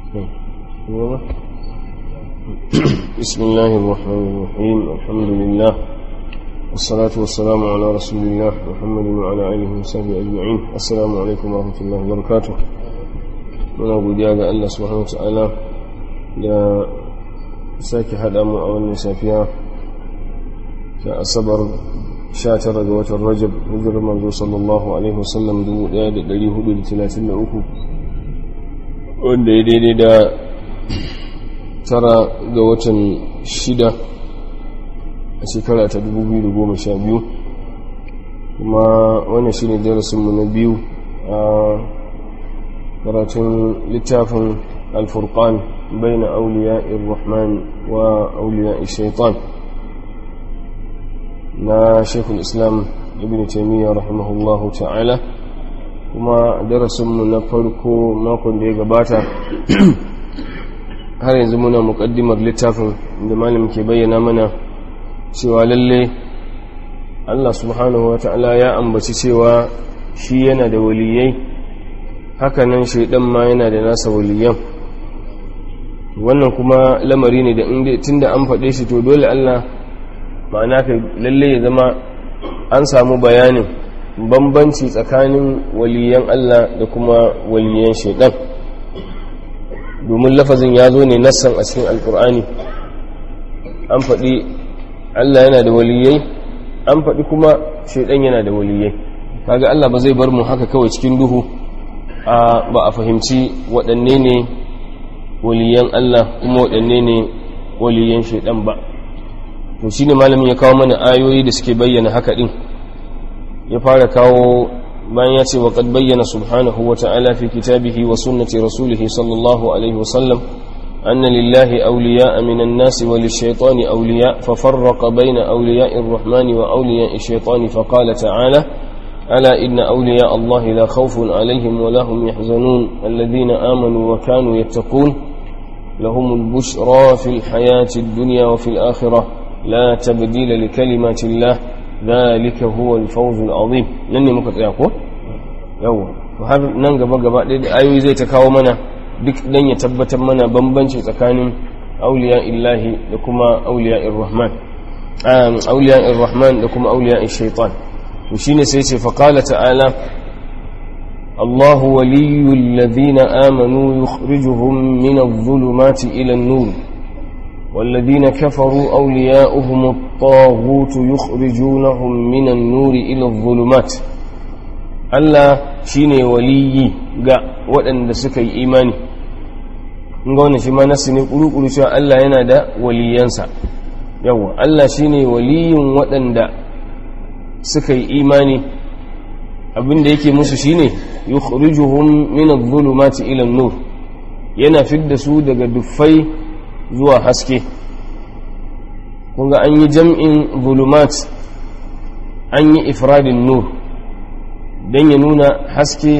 بسم الله الرحمن الرحيم الحمد لله والصلاة والسلام على رسول الله محمد وعلى آله وصحبه أجمعين السلام عليكم ورحمة الله وبركاته muna godiya ga Allah subhanahu wataala da sake haɗa mu a wannan safiya ta asabar 19 ga watan Rajab hijirar manzo sallallahu alaihi wasallam 1433 wanda ya daidai da tara ga watan shida a shekara ta 2012 kuma wannan shi ne darasinmu na biyu a karatun littafin alfurkan bai na auliya irrahman wa auliya shaitan na shekul islam ibn taimiyya rahimahullahu ta'ala kuma darasinmu na farko makon da ya gabata har yanzu muna muƙaddimar littafin da malam ke bayyana mana cewa lalle Allah subhanahu wata'ala ya ambaci cewa shi yana da waliyai hakanan shaidan ma yana da nasa waliyan wannan kuma lamari ne da inda tunda an faɗe shi to dole Allah ma'ana ka lalle ya zama an samu bayanin bambanci tsakanin waliyan Allah da kuma waliyan shaidan domin lafazin ya zo ne nassan a cikin alkur'ani an faɗi Allah yana da waliyai an faɗi kuma shaidan yana da waliyai kaga Allah ba zai bar mu haka kawai cikin duhu a ba a fahimci waɗanne ne waliyan Allah kuma waɗanne ne waliyan shaidan ba to shine malamin ya kawo mana ayoyi da suke bayyana haka din ya fara kawo bayan ya ce wa qad bayyana subhanahu wa ta'ala fi kitabihi wa sunnati rasulih sallallahu alaihi wa sallam anna lillahi awliya'a minan nasi wa lish-shaytani awliya' fa farraqa bayna awliya'ir rahmani wa awliya'ish shaytani fa qala ta'ala ala inna awliya' allahi la khawfun alaihim wa lahum yahzanun alladhina amanu wa kanu yattaqun lahumul bushra fil hayati ad-dunya wa fil akhirah لا تبديل لكلمات الله ذلك هو الفوز العظيم nan ne muka tsaya ko yawa har nan gaba gaba ɗaya da ayoyi zai ta kawo mana duk dan ya tabbatar mana bambanci tsakanin auliya illahi da kuma auliya irrahman auliya irrahman da kuma auliya shaitan to shine sai ce fa qala ta'ala الله ولي الذين آمنوا يخرجهم من الظلمات إلى النور والذين كفروا أولياؤهم الطاغوت يخرجونهم من النور إلى الظلمات Allah shine waliyi ga waɗanda suka yi imani ga wannan shi ma nasu ne ƙuruƙuru cewa Allah yana da waliyansa yawa Allah shine waliyin waɗanda suka yi imani abinda yake musu shine yukhrijuhum min adh-dhulumati ila an-nur yana fidda su daga duffai zuwa haske kunga an yi jam'in zulumat an yi ifradin nur don ya nuna haske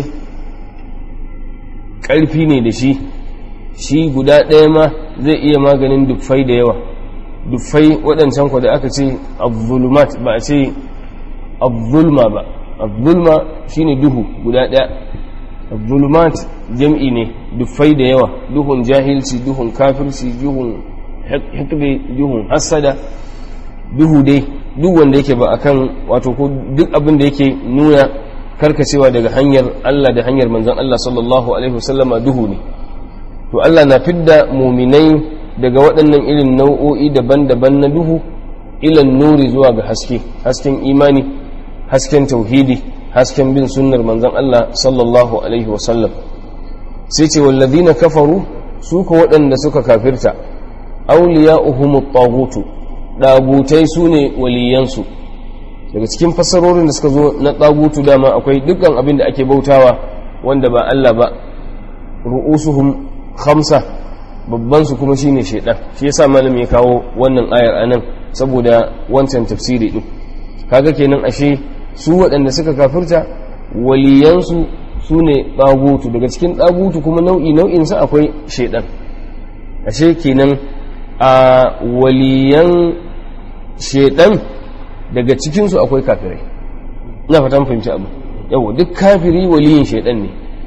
ƙarfi ne da shi shi guda ɗaya ma zai iya maganin duffai da yawa duffai waɗancan ku da aka ce abzulumat ba a ce abzulma ba abzulma shine duhu guda ɗaya abzulumat jam'i ne duffai da yawa duhun jahilci duhun kafirci duhun hikbe duhun hassada duhu dai duk wanda yake ba akan wato ko duk abin da yake nuna karkacewa daga hanyar Allah da hanyar manzon Allah sallallahu alaihi wasallama duhu ne to Allah na fidda muminai daga waɗannan irin nau'o'i daban-daban na duhu ilan nuri zuwa ga haske hasken imani hasken tauhidi hasken bin sunnar manzon Allah sallallahu alaihi wasallam sai ce wallazina kafaru su ko waɗanda suka kafirta awliya'uhumut taghutu dagutai sune waliyansu daga cikin fassarorin da suka zo na tagutu dama akwai dukkan abin da ake bautawa wanda ba Allah ba ru'usuhum khamsa babban su kuma shine shedan shi yasa malamin ya kawo wannan ayar anan saboda wancan tafsiri din kaga kenan ashe su waɗanda suka kafirta waliyansu su ne ɗagutu daga cikin ɗagutu kuma nau'i nau'insa akwai shaidan ashe kenan a waliyan shaidan daga cikinsu akwai kafirai na fatan fahimci abu yau duk kafiri waliyin shaidan ne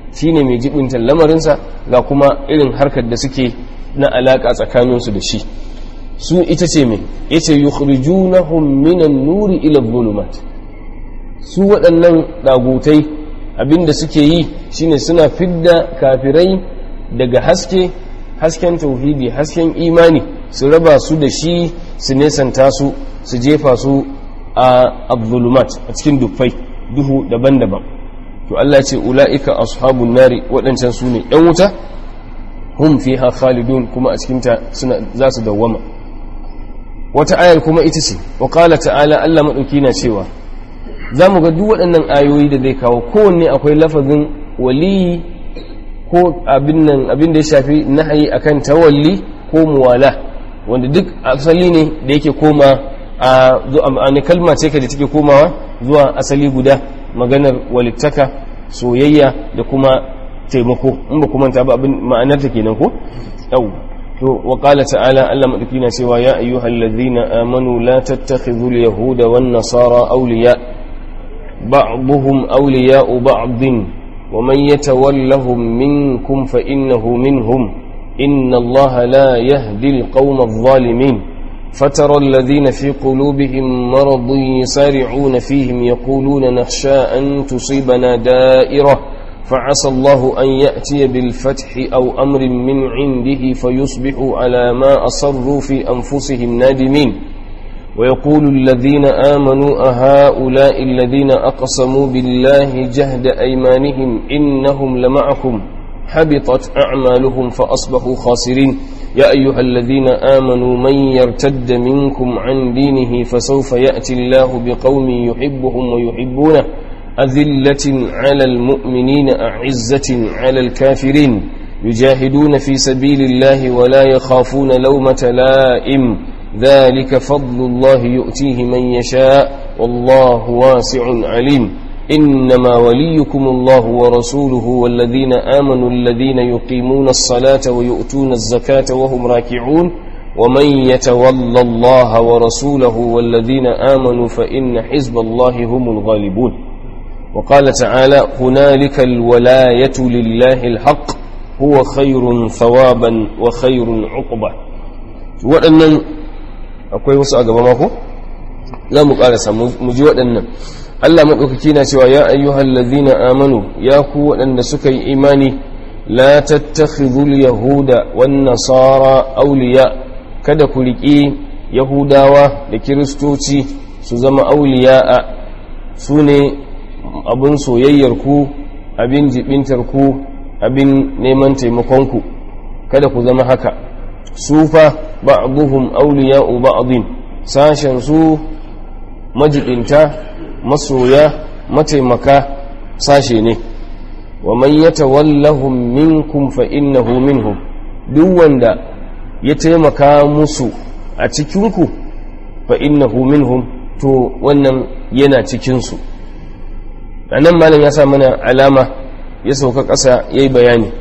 shine mai jibinta lamarinsa ga kuma irin harkar da suke na alaka tsakaninsu da shi su ita ce mai yace yukhrijunahum minan nuri ila dhulumat su waɗannan ɗagutai abinda suke yi shine suna fidda kafirai daga haske hasken tauhidi hasken imani su raba su da shi su nesanta su su jefa su a abdulumat a cikin dufai duhu daban-daban to Allah ce ula'ika ashabun nari waɗancan su ne ‘yan wuta hum fiha khalidun kuma a cikinta za su dawwama wata ayar kuma ita ce wa ta'ala Allah maɗauki na cewa za mu ga duk waɗannan ayoyi da zai kawo kowanne akwai lafazin waliyi ko abin da ya shafi nahayi akan tawalli ko muwala wanda duk asali ne da yake koma a kalma ce da take komawa zuwa asali guda maganar walittaka soyayya da kuma taimako in ba kuma ta ba abin ma'anar ta kenan ko yau to wa qala ta'ala Allah madauki na cewa ya ayyuhal ladzina amanu la tattakhidhul yahuda wan nasara awliya ba'dhum awliya'u ba'dhin wa man yatawallahum minkum fa innahu minhum inna Allah la yahdi al-qawma adh-dhalimin فترى الذين في قلوبهم مرض يسارعون فيهم يقولون نخشى أن تصيبنا دائرة فعسى الله أن يأتي بالفتح أو أمر من عنده فيصبحوا على ما أصروا في أنفسهم نادمين ويقول الذين آمنوا أهؤلاء الذين أقسموا بالله جهد أيمانهم إنهم لمعكم حبطت أعمالهم فأصبحوا خاسرين يا أيها الذين آمنوا من يرتد منكم عن دينه فسوف يأتي الله بقوم يحبهم ويحبونه أذلة على المؤمنين أعزة على الكافرين يجاهدون في سبيل الله ولا يخافون لومة لائم ذلك فضل الله يؤتيه من يشاء والله واسع عليم إنما وليكم الله ورسوله والذين آمنوا الذين يقيمون الصلاة ويؤتون الزكاة وهم راكعون ومن يتولى الله ورسوله والذين آمنوا فإن حزب الله هم الغالبون وقال تعالى هنالك الولاية لله الحق هو خير ثوابا وخير عقبا وأن أقول وسأل ماكو لا مقالسة مجوء Allah maɗaukaki na cewa ya ayyuhal ladhina amanu ya ku waɗanda suka yi imani la tattakhidhul yahuda wan nasara awliya kada ku riƙi yahudawa da kiristoci su zama awliya'a su ne abin soyayyar ku abin jibintar ku abin neman taimakon ku kada ku zama haka sufa ba'dhum awliya'u ba'dhin sashen su majibinta masoya mataimaka sashe ne wa man yatawallahum minkum fa innahu minhum duk wanda ya taimaka musu a cikinku fa innahu minhum to wannan yana cikinsu a nan malam ya sa mana alama ya sauka ƙasa ya yi bayani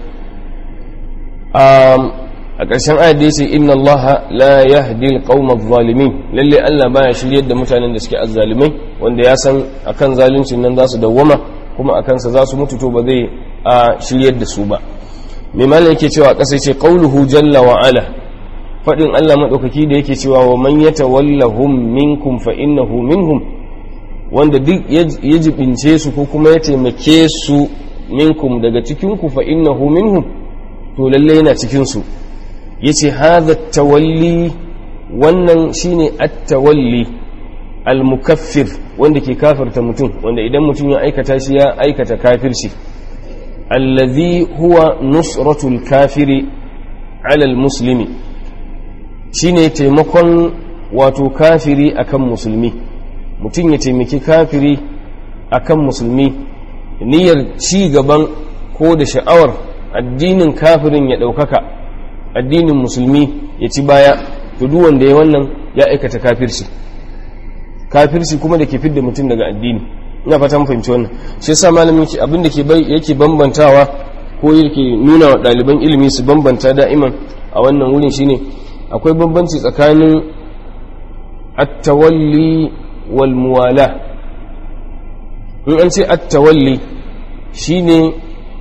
a ƙarshen ayat da ya ce inna Allah la yahdi al-qawma adh-dhalimin lalle Allah baya shiryar da mutanen da suke azzalimai wanda ya san akan zaluncin nan za su dawwama kuma akan sa za su mutu to ba zai a shiryar da su ba mai malam yake cewa ƙasa ce qauluhu jalla wa ala fadin Allah madaukaki da yake cewa wa man yatawallahum minkum fa innahu minhum wanda duk ya jibince su ko kuma ya taimake su minkum daga cikin ku fa innahu minhum to lalle yana cikin su yace hadha tawalli wannan shine at-tawalli al-mukaffir wanda ke kafirta mutum wanda idan mutum ya aikata shi ya aikata kafirci allazi huwa nusratul kafiri ala al-muslimi shine taimakon wato kafiri akan musulmi mutum ya taimaki kafiri akan musulmi niyyar ci gaban ko da sha'awar addinin kafirin ya ɗaukaka addinin musulmi ya ci baya to duk wanda ya wannan ya aikata kafirci kafirci kuma da ke fidda mutum daga addini ina fata mun fahimci wannan shi yasa malamin ki abin da ke yake bambantawa ko yake nuna wa ɗaliban ilimi su bambanta da'iman a wannan wurin shine akwai bambanci tsakanin at-tawalli wal muwala in an ce at-tawalli shine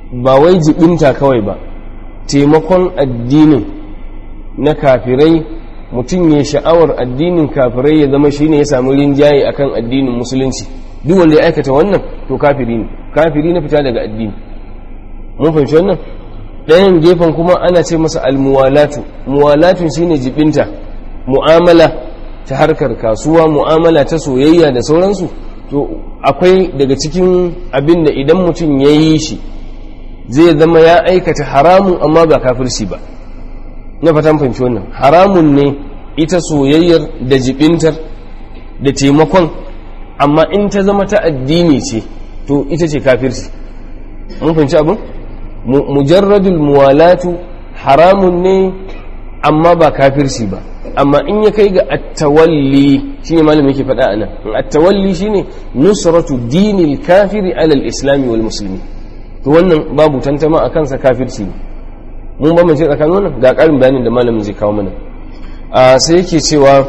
ba wai jibinta kawai ba taimakon addinin na kafirai mutum ya sha'awar addinin kafirai ya zama shine ya samu rinjaye akan addinin musulunci duk wanda ya aikata wannan to kafiri ne kafiri na fita daga addini mun fahimci wannan ɗayan gefen kuma ana ce masa almuwalatu muwalatun shine jibinta mu'amala ta harkar kasuwa mu'amala ta soyayya da sauransu to akwai daga cikin abin da idan mutum ya yi shi zai zama ya aikata haramun amma ba kafirci ba na fatan fahimci wannan haramun ne ita soyayyar da jibintar da taimakon amma in ta zama ta addini ce to ita ce kafirci mun fahimci abin mujarradul muwalatu haramun ne amma ba kafirci ba amma in ya kai ga attawalli shine malamin yake faɗa anan attawalli shine nusratu dinil kafiri alal islami wal muslimi to wannan babu tantama a kansa kafirci ne mun ba mace tsakanin wannan ga ƙarin bayanin da malamin zai kawo mana sai yake cewa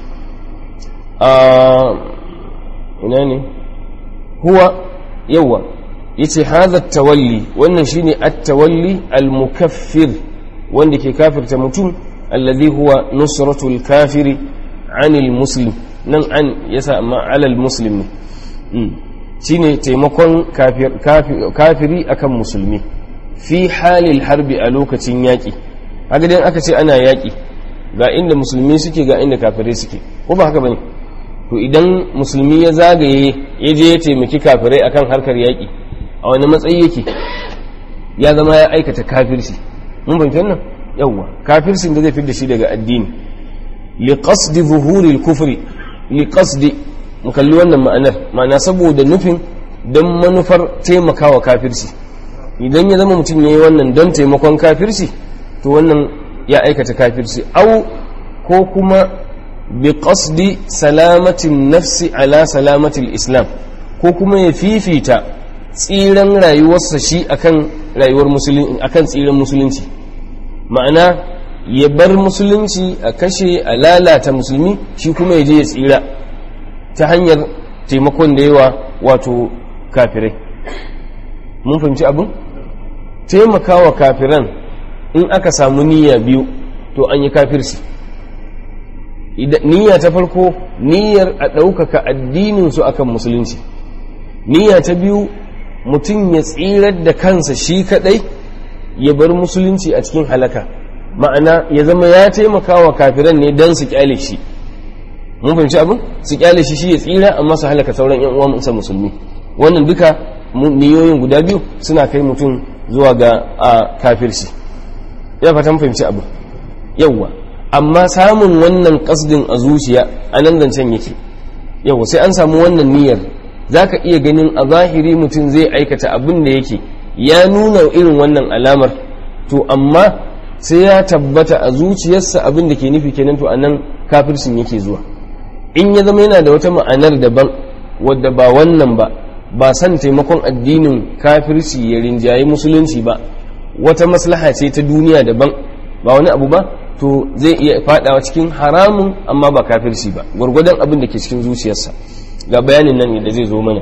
ina ne huwa yawa yace hadha tawalli wannan shine at-tawalli al-mukaffir wanda ke kafirta mutum alladhi huwa nusratul kafiri anil muslim nan an yasa amma alal muslim ne shine taimakon kafiri akan musulmi fi halil harbi a lokacin yaƙi haka dai aka ce ana yaƙi ga inda musulmi suke ga inda kafirai suke ko ba haka bane to idan musulmi ya zagaye ya je ya taimaki kafirai akan harkar yaƙi a wani matsayi yake ya zama ya aikata kafirci mun fahimci wannan yawwa kafircin da zai fi da shi daga addini li qasdi zuhuri al-kufri li qasdi mu kalli wannan ma'anar ma'ana saboda nufin don manufar taimakawa kafirci idan ya zama mutum yayi wannan don taimakon kafirci to wannan ya aikata kafirci au ko kuma bi qasdi salamatin nafsi ala salamatil islam ko kuma ya fifita tsiran rayuwarsa shi akan rayuwar musulunci akan tsiran musulunci ma'ana ya bar musulunci a kashe a lalata musulmi shi kuma ya je ya tsira ta hanyar taimakon da yawa wato kafirai mun fahimci abin taimakawa kafiran in aka samu niyya biyu to an yi kafirci niyya ta farko niyyar a ɗaukaka addininsu akan musulunci niyya ta biyu mutum ya tsirar da kansa shi kaɗai ya bar musulunci a cikin halaka ma'ana ya zama ya taimaka wa kafiran ne don su kyale shi mun fahimci abin su kyale shi shi ya tsira amma su halaka sauran yan uwan sa musulmi wannan duka niyoyin guda biyu suna kai mutum zuwa ga a kafirci ya fatan fahimci abin yawwa amma samun wannan kasdin a zuciya a nan zancen yake yawwa sai an samu wannan niyyar zaka iya ganin a zahiri mutum zai aikata abin da yake ya nuna irin wannan alamar to amma sai ya tabbata a zuciyarsa abin da ke nufi kenan to anan kafircin yake zuwa in ya zama yana da wata ma'anar daban wadda ba wannan ba ba san taimakon addinin kafirci ya rinjayi musulunci ba wata maslaha ce ta duniya daban ba wani abu ba to zai iya fadawa cikin haramun amma ba kafirci ba gwargwadon abin da ke cikin zuciyarsa ga bayanin nan da zai zo mana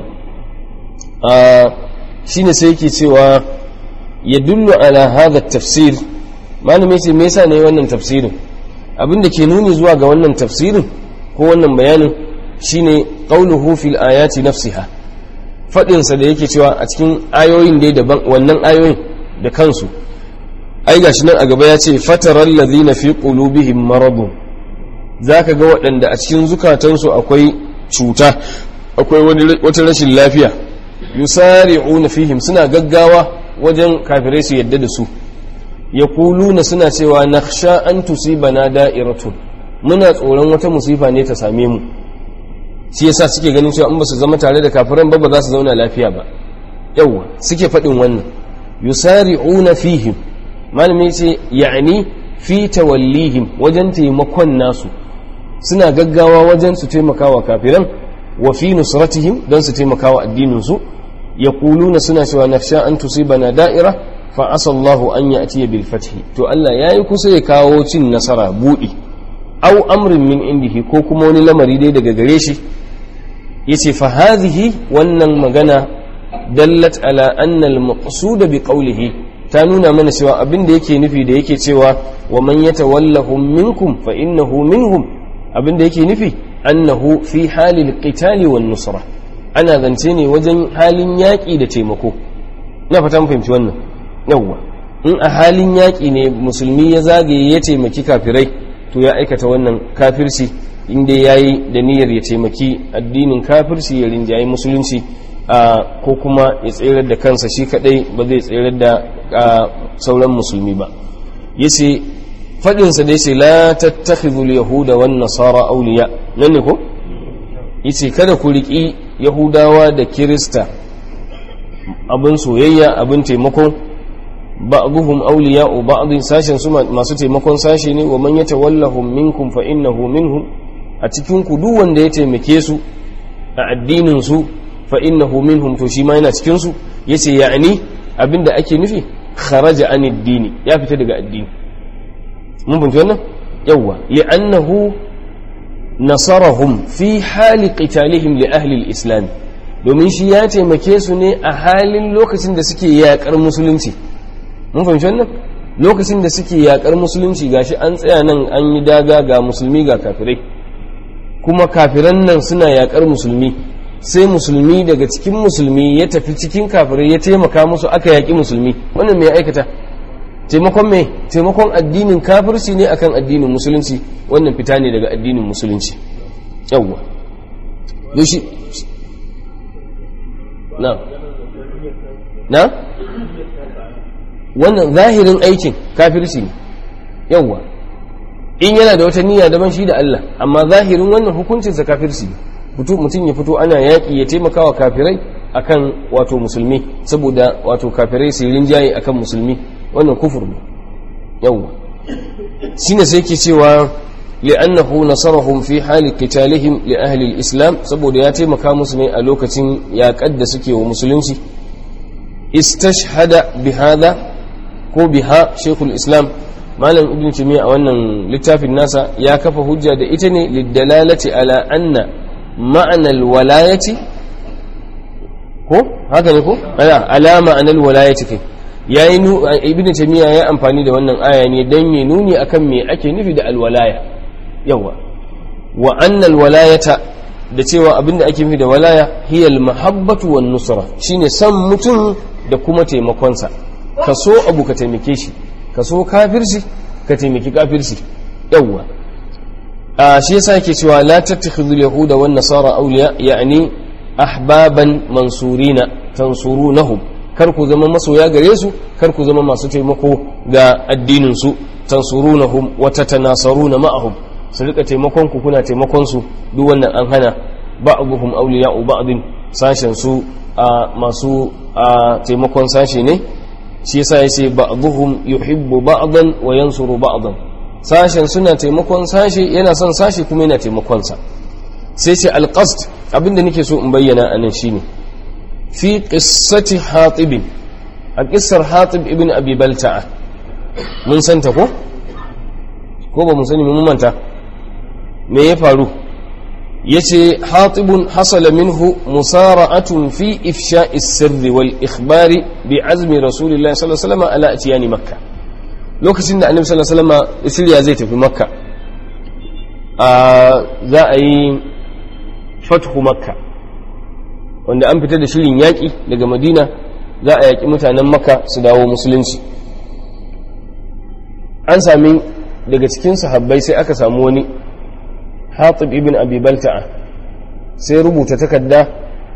shine sai yake cewa ya dullu ala hadha tafsir malamai ce me yasa ne wannan tafsirin abin da ke nuni zuwa ga wannan tafsirin ko wannan bayanin shine qauluhu fil ayati nafsiha fadin sa da yake cewa a cikin ayoyin dai daban wannan ayoyin da kansu ai gashi nan a gaba ya ce fataral ladhina fi qulubihim maradun zaka ga waɗanda a cikin zukatansu akwai cuta akwai wata rashin lafiya yusari'una fihim suna gaggawa wajen kafirai su yadda da su yaquluna suna cewa nakhsha an tusibana da'iratun muna tsoron wata musifa ne ta same mu shi yasa suke ganin cewa in ba su zama tare da kafiran ba ba za su zauna lafiya ba yawa suke faɗin wannan yusari'una fihim malami ce ya'ni fi tawallihim wajen taimakon nasu suna gaggawa wajen su taimakawa kafiran wa fi nusratihim don su taimakawa addinin su yaquluna suna cewa nafsha an tusibana da'ira fa asallahu an ya'tiya bil fathi to Allah yayi kusa ya kawo cin nasara budi aw amrin min indihi ko kuma wani lamari dai daga gare shi yace fa hadhihi wannan magana dallat ala anna al-maqsud bi qawlihi ta nuna mana cewa abin da yake nufi da yake cewa wa man yatawallahum minkum fa innahu minhum abin da yake nufi annahu fi halil qitali wan nusra ana zance ne wajen halin yaƙi da taimako na fata mun fahimci wannan yawwa in a halin yaƙi ne musulmi ya zagaye ya taimaki kafirai to ya aikata wannan kafirci inda ya yi da niyyar ya taimaki addinin kafirci ya rinjayi musulunci ko kuma ya tserar da kansa shi kadai ba zai tserar da sauran musulmi ba yace faɗinsa da yace la tattakhidul yahuda wan nasara awliya nan ne ko yace kada ku riki yahudawa da kirista abin soyayya abin taimako ba'dhum awliya'u ba'd sashin su masu taimakon sashi ne wa man yatawallahum minkum fa innahu minhum a cikin ku duk wanda ya taimake su a addinin su fa innahu minhum to shi ma yana cikin su yace ya'ni abinda ake nufi kharaja an addini ya fita daga addini mun bunci wannan yawa li'annahu nasarahum fi hali qitalihim li ahli al-islam domin shi ya taimake su ne a halin lokacin da suke yakar musulunci mun fahimci wannan lokacin da suke yakar musulunci gashi an tsaya nan an yi daga ga musulmi ga kafirai kuma kafiran nan suna yakar musulmi sai musulmi daga cikin musulmi ya tafi cikin kafirai ya taimaka musu aka yaƙi musulmi wannan mai aikata taimakon mai taimakon addinin kafirci ne akan addinin musulunci wannan fita ne daga addinin musulunci yawwa yoshi na na wannan zahirin aikin kafirci ne yawwa in yana da wata niyya daban shi da Allah amma zahirin wannan hukuncinsa kafirci ne mutum ya fito ana yaƙi ya taimaka wa kafirai akan wato musulmi saboda wato kafirai su rinjaye akan musulmi wannan kufur ne yawwa shine sai ke cewa li'annahu nasarahum fi hali qitalihim li ahli al-islam saboda ya taimaka musu ne a lokacin yaƙar da suke wa musulunci istashhada bihadha ko biha shaykhul islam malam ibn taymiya a wannan littafin nasa ya kafa hujja da ita ne lidalalati ala anna ma'ana alwalayati ko haka ne ko ala ala ma'ana alwalayati kai yayi ibn taymiya ya amfani da wannan aya ne dan ya nuni akan me ake nufi da alwalaya yawa wa anna alwalayata da cewa abinda ake nufi da walaya hiya almahabbatu wan nusra shine san mutum da kuma taimakonsa ka so abu ka taimake shi ka so kafirci ka taimaki kafirci yawwa a shi yasa yake cewa la tattakhidul yahuda wan nasara awliya ya'ni ahbaban mansurina tansurunahum kar ku zama masoya gare su kar ku zama masu taimako ga addinin su tansurunahum wa tatanasaruna ma'ahum su rika taimakon ku kuna taimakon su duk wannan an hana ba'dhum awliya'u ba'din sashen su masu taimakon sashe ne shi yasa ya ce ba'dhum yuhibbu ba'dan wa yansuru ba'dan sashen suna taimakon sashe yana son sashe kuma yana taimakon sa sai ce alqasd abinda nake so in bayyana anan shine fi qissati hatib a qissar hatib ibn abi balta'a mun santa ko ko ba mun sani mun manta me ya faru yace hatibun hasala minhu musara'atun fi ifsha'i sirri wal ikhbari bi azmi rasulillahi sallallahu alaihi wasallam ala atiyani makka lokacin da annabi sallallahu alaihi wasallam shirya zai tafi makka a za a yi fathu makka wanda an fitar da shirin yaƙi daga madina za a yaƙi mutanen makka su dawo musulunci an sami daga cikin sahabbai sai aka samu wani hatib ibn abi balta'a sai rubuta takarda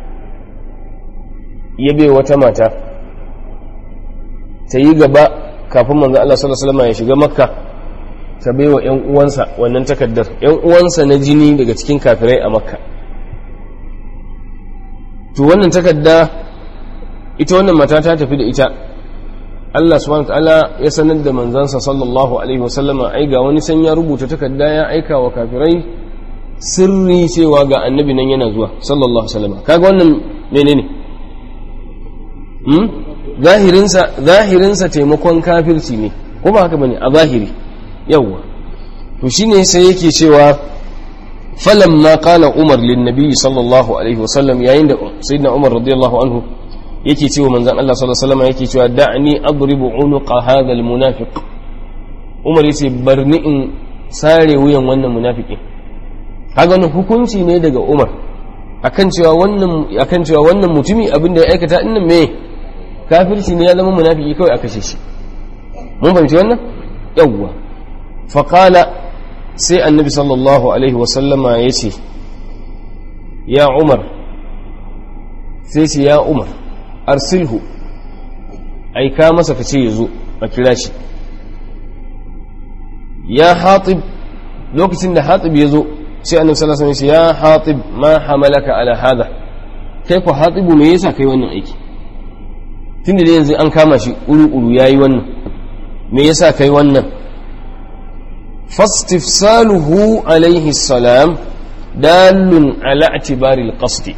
ya bai wata mata ta yi gaba kafin manzo Allah sallallahu alaihi wasallam ya shiga makka ta bai wa ƴan uwansa wannan takardar ƴan uwansa na jini daga cikin kafirai a makka to wannan takarda ita wannan mata ta tafi da ita Allah subhanahu wa ta'ala ya sanar da manzansa sallallahu alaihi wasallama ai ga wani san ya rubuta takarda ya aika wa kafirai sirri cewa ga annabi nan yana zuwa sallallahu alaihi wasallam kaga wannan menene hmm zahirinsa zahirinsa taimakon kafirci ne ko ba haka bane a zahiri yawa to shine sai yake cewa falamma qala umar lin nabi sallallahu alaihi wasallam yayin da sayyidina umar radiyallahu anhu yake cewa manzon Allah sallallahu alaihi wasallam yake cewa da'ni adribu unuqa hadha almunafiq Umar yace barni in sare wuyan wannan munafiki kaga wannan hukunci ne daga Umar akan cewa wannan akan cewa wannan mutumi abin da ya aikata dinnan me kafirci ne ya zama munafiki kawai a kashe shi mun fahimci wannan yawwa faqala sai annabi sallallahu alaihi wasallama yace ya Umar sai ce ya Umar arsilhu aika masa ka ce ya zo a kira shi ya hatib lokacin da hatib ya zo sai annabi sallallahu alaihi wasallam ya hatib ma hamalaka ala hada kai ko hatibu me yasa kai wannan aiki tunda da yanzu an kama shi uru-uru yayi wannan me yasa kai wannan fastifsaluhu alaihi salam dalun ala i'tibari al-qasd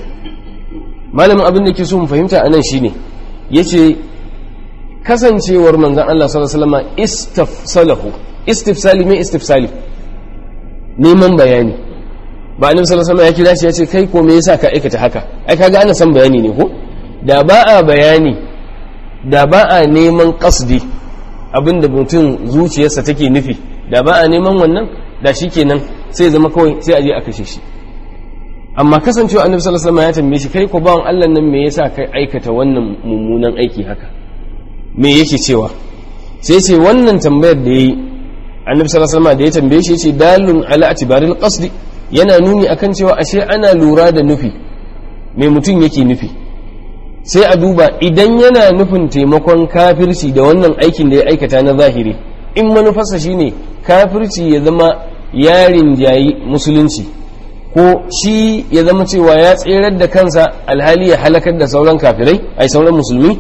malamin abin da ke so mu fahimta anan shine yace kasancewar manzon Allah sallallahu alaihi wasallam istafsalahu istifsali me istifsali neman bayani ba annabi sallallahu alaihi wasallam ya kira shi ya ce kai ko me yasa ka aikata haka ai kaga ana son bayani ne ko da ba a bayani da ba a neman qasdi abinda mutum zuciyarsa take nufi da ba a neman wannan da shikenan sai zama kawai sai a je a kashe shi amma kasancewa annabi sallallahu alaihi wasallam ya tambaye shi kai ko bawon Allah nan me yasa kai aikata wannan mummunan aiki haka me yake cewa sai ce wannan tambayar da yayi annabi sallallahu alaihi wasallam da ya tambaye shi yace dalun ala atibaril qasd yana nuni akan cewa ashe ana lura da nufi me mutum yake nufi sai a duba idan yana nufin taimakon kafirci da wannan aikin da ya aikata na zahiri in manufarsa shine kafirci ya zama yarin jayi musulunci ko shi ya zama cewa ya tserar da kansa alhali ya halakar da sauran kafirai ai sauran musulmi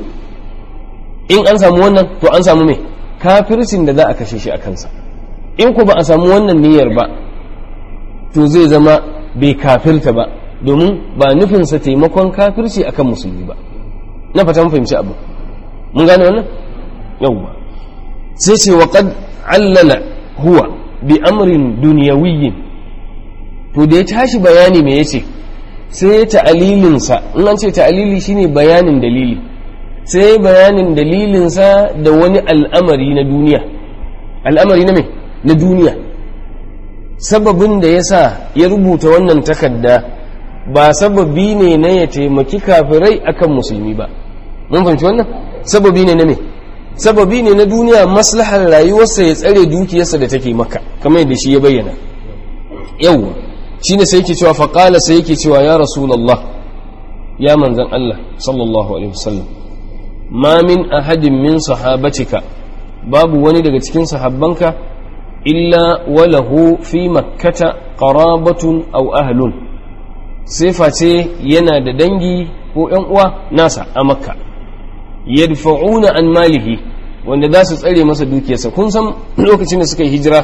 in an samu wannan to an samu me kafircin da za a kashe shi a kansa in ku ba a samu wannan niyyar ba to zai zama bai kafirta ba domin ba nufinsa taimakon kafirci akan musulmi ba na fata mun fahimci abu mun gane wannan yawwa sai ce wa qad allala huwa bi amrin dunyawiyyin to da ya tashi bayani me yace sai ta'alilin sa in an ce ta'alili shine bayanin dalili sai bayanin dalilinsa da wani al'amari na duniya al'amari na me na duniya sababin da ya sa ya rubuta wannan takarda ba sababi ne na ya taimaki kafirai akan musulmi ba mun fahimci wannan sababi ne na me sababi ne na duniya maslahar rayuwarsa ya tsare dukiyarsa da take maka kamar yadda shi ya bayyana yawwa shine sai yake cewa faqala sai yake cewa ya rasulullah ya manzan Allah sallallahu alaihi wasallam ma min ahadin min sahabatika babu wani daga cikin sahabbanka illa walahu fi makkata qarabatun aw ahlun sai face yana da dangi ko ƴan uwa nasa a makka yadfa'una an malihi wanda za su tsare masa dukiyarsa kun san lokacin da suka yi hijira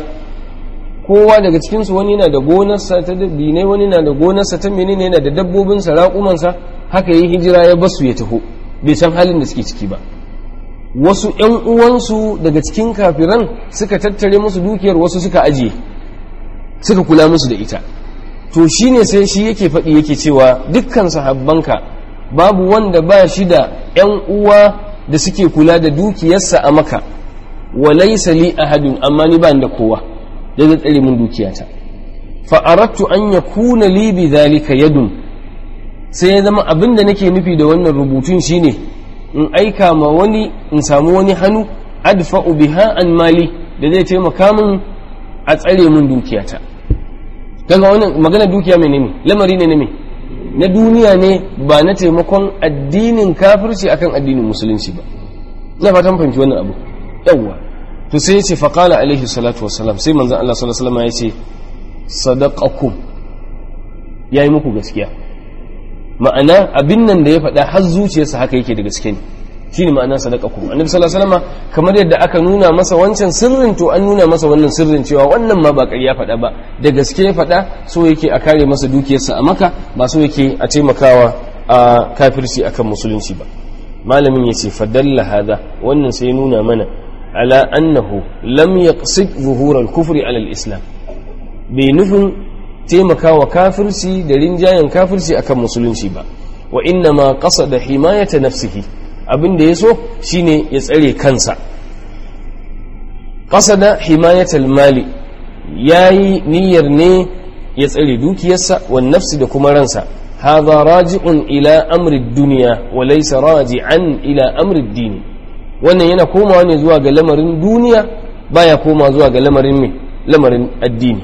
kowa daga cikinsu wani na da gonarsa ta dinai wani na da gonarsa ta menene yana da dabbobinsa raƙumansa haka yi hijira ya basu ya taho bai san halin da suke ciki ba wasu ‘yan uwansu daga cikin kafiran suka tattare musu dukiyar wasu suka ajiye suka kula musu da ita to shi ne sai shi yake faɗi yake cewa dukkan sahabbanka babu wanda ba shi da ‘yan uwa da suke kula da dukiyarsa a maka walaisa li ahadun amma ni ba da kowa da zai tsare min dukiyata fa'arattu an ya kuna li bi zalika yadun sai ya zama abin da nake nufi da wannan rubutun shine in aika ma wani in samu wani hannu adfa'u biha an mali da zai taimaka min a tsare min dukiyata kaga wannan magana dukiya mai ne lamari ne ne na duniya ne ba na taimakon addinin kafirci akan addinin musulunci ba na fatan fahimci wannan abu yawwa to sai yace fa qala alaihi salatu wassalam sai manzon Allah sallallahu alaihi wasallam yace sadaqakum yayi muku gaskiya ma'ana abin nan da ya faɗa har zuciyarsa haka yake da gaske ne shine ma'ana sadaqakum annabi sallallahu alaihi wasallam kamar yadda aka nuna masa wancan sirrin to an nuna masa wannan sirrin cewa wannan ma ba ƙarya faɗa ba da gaske ya faɗa so yake a kare masa dukiyarsa a maka ba so yake a taimakawa a kafirci akan musulunci ba malamin yace fadalla hada wannan sai nuna mana ala annahu lam yaqsid zuhur al-kufri ala al-islam bai nufin taimakawa kafirci da rinjayen kafirci akan musulunci ba wa inna ma qasada himayata nafsihi abin da yaso shine ya tsare kansa qasada himayatal mali yayi niyyar ne ya tsare dukiyarsa wan nafsi da kuma ransa hadha raji'un ila amri dunya wa laysa raji'an ila amri dini wannan yana komawa ne zuwa ga lamarin duniya baya koma zuwa ga lamarin me lamarin addini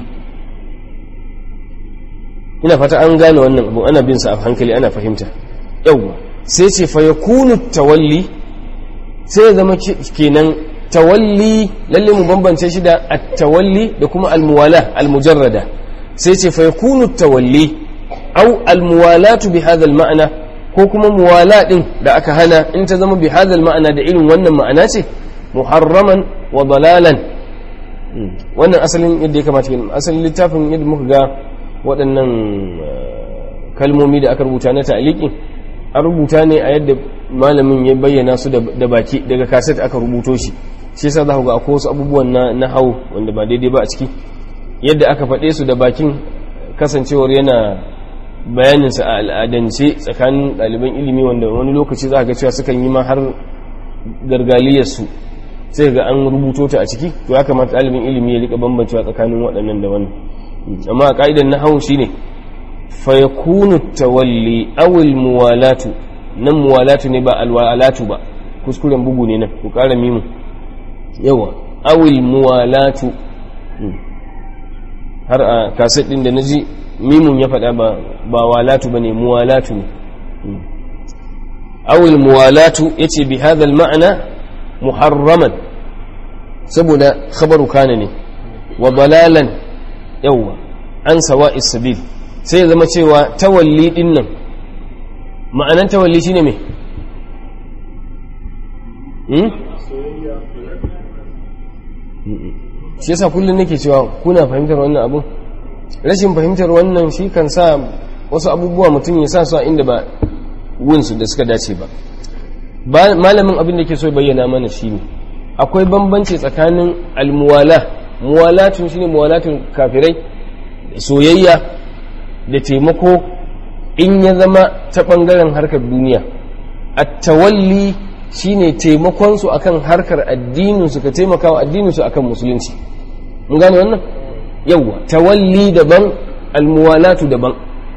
ina fata an gane wannan abu ana bin sa a hankali ana fahimta yawwa sai ce fa yakunu tawalli sai ya zama kenan tawalli lalle mu bambance shi da at-tawalli da kuma al-muwala al-mujarrada sai ce fa yakunu tawalli au al-muwalatu bi hadha al-ma'na ko kuma muwala din da aka hana in ta zama bi hadha al-ma'na da irin wannan ma'ana ce muharraman wa dalalan wannan asalin yadda ya kamata kenan asalin littafin yadda muka ga waɗannan kalmomi da aka rubuta na ta'liqin an rubuta ne a yadda malamin ya bayyana su da baki daga kaset aka rubuto shi shi yasa za ku ga akwai wasu abubuwan na na hau wanda ba daidai ba a ciki yadda aka faɗe su da bakin kasancewar yana bayanin sa a al'adance tsakanin ɗaliban ilimi wanda wani lokaci za ga cewa sukan yi ma har gargaliyar su sai ga an rubuto ta a ciki to ya kamata ɗalibin ilimi ya rika bambancewa tsakanin waɗannan da wannan amma a ƙa'idar na hau shine fayakunu tawalli awil muwalatu nan muwalatu ne ba alwalatu ba kuskuren bugu ne nan ku ƙara mimu yawa awil muwalatu har a kaset ɗin da na ji mimun ya faɗa ba ba walatu ba ne muwalatu ne awil muwalatu ya ce bi hadal ma'ana muharraman saboda khabaru kana ne wa balalan yawa an sawa isabil sai ya zama cewa tawalli din nan ma'anan tawalli shine me shi yasa kullum nake cewa kuna fahimtar wannan abu rashin fahimtar wannan shi kan sa wasu abubuwa mutum ya sa su a inda ba wunsu da suka dace ba malamin abin da ke so bayyana mana shine akwai bambanci tsakanin almuwala muwalatun shine muwalatun kafirai soyayya da taimako in ya zama ta ɓangaren harkar duniya a tawalli shine taimakonsu akan harkar addininsu ka taimaka wa addininsu akan musulunci mun gane wannan yawwa tawalli daban almuwalatu daban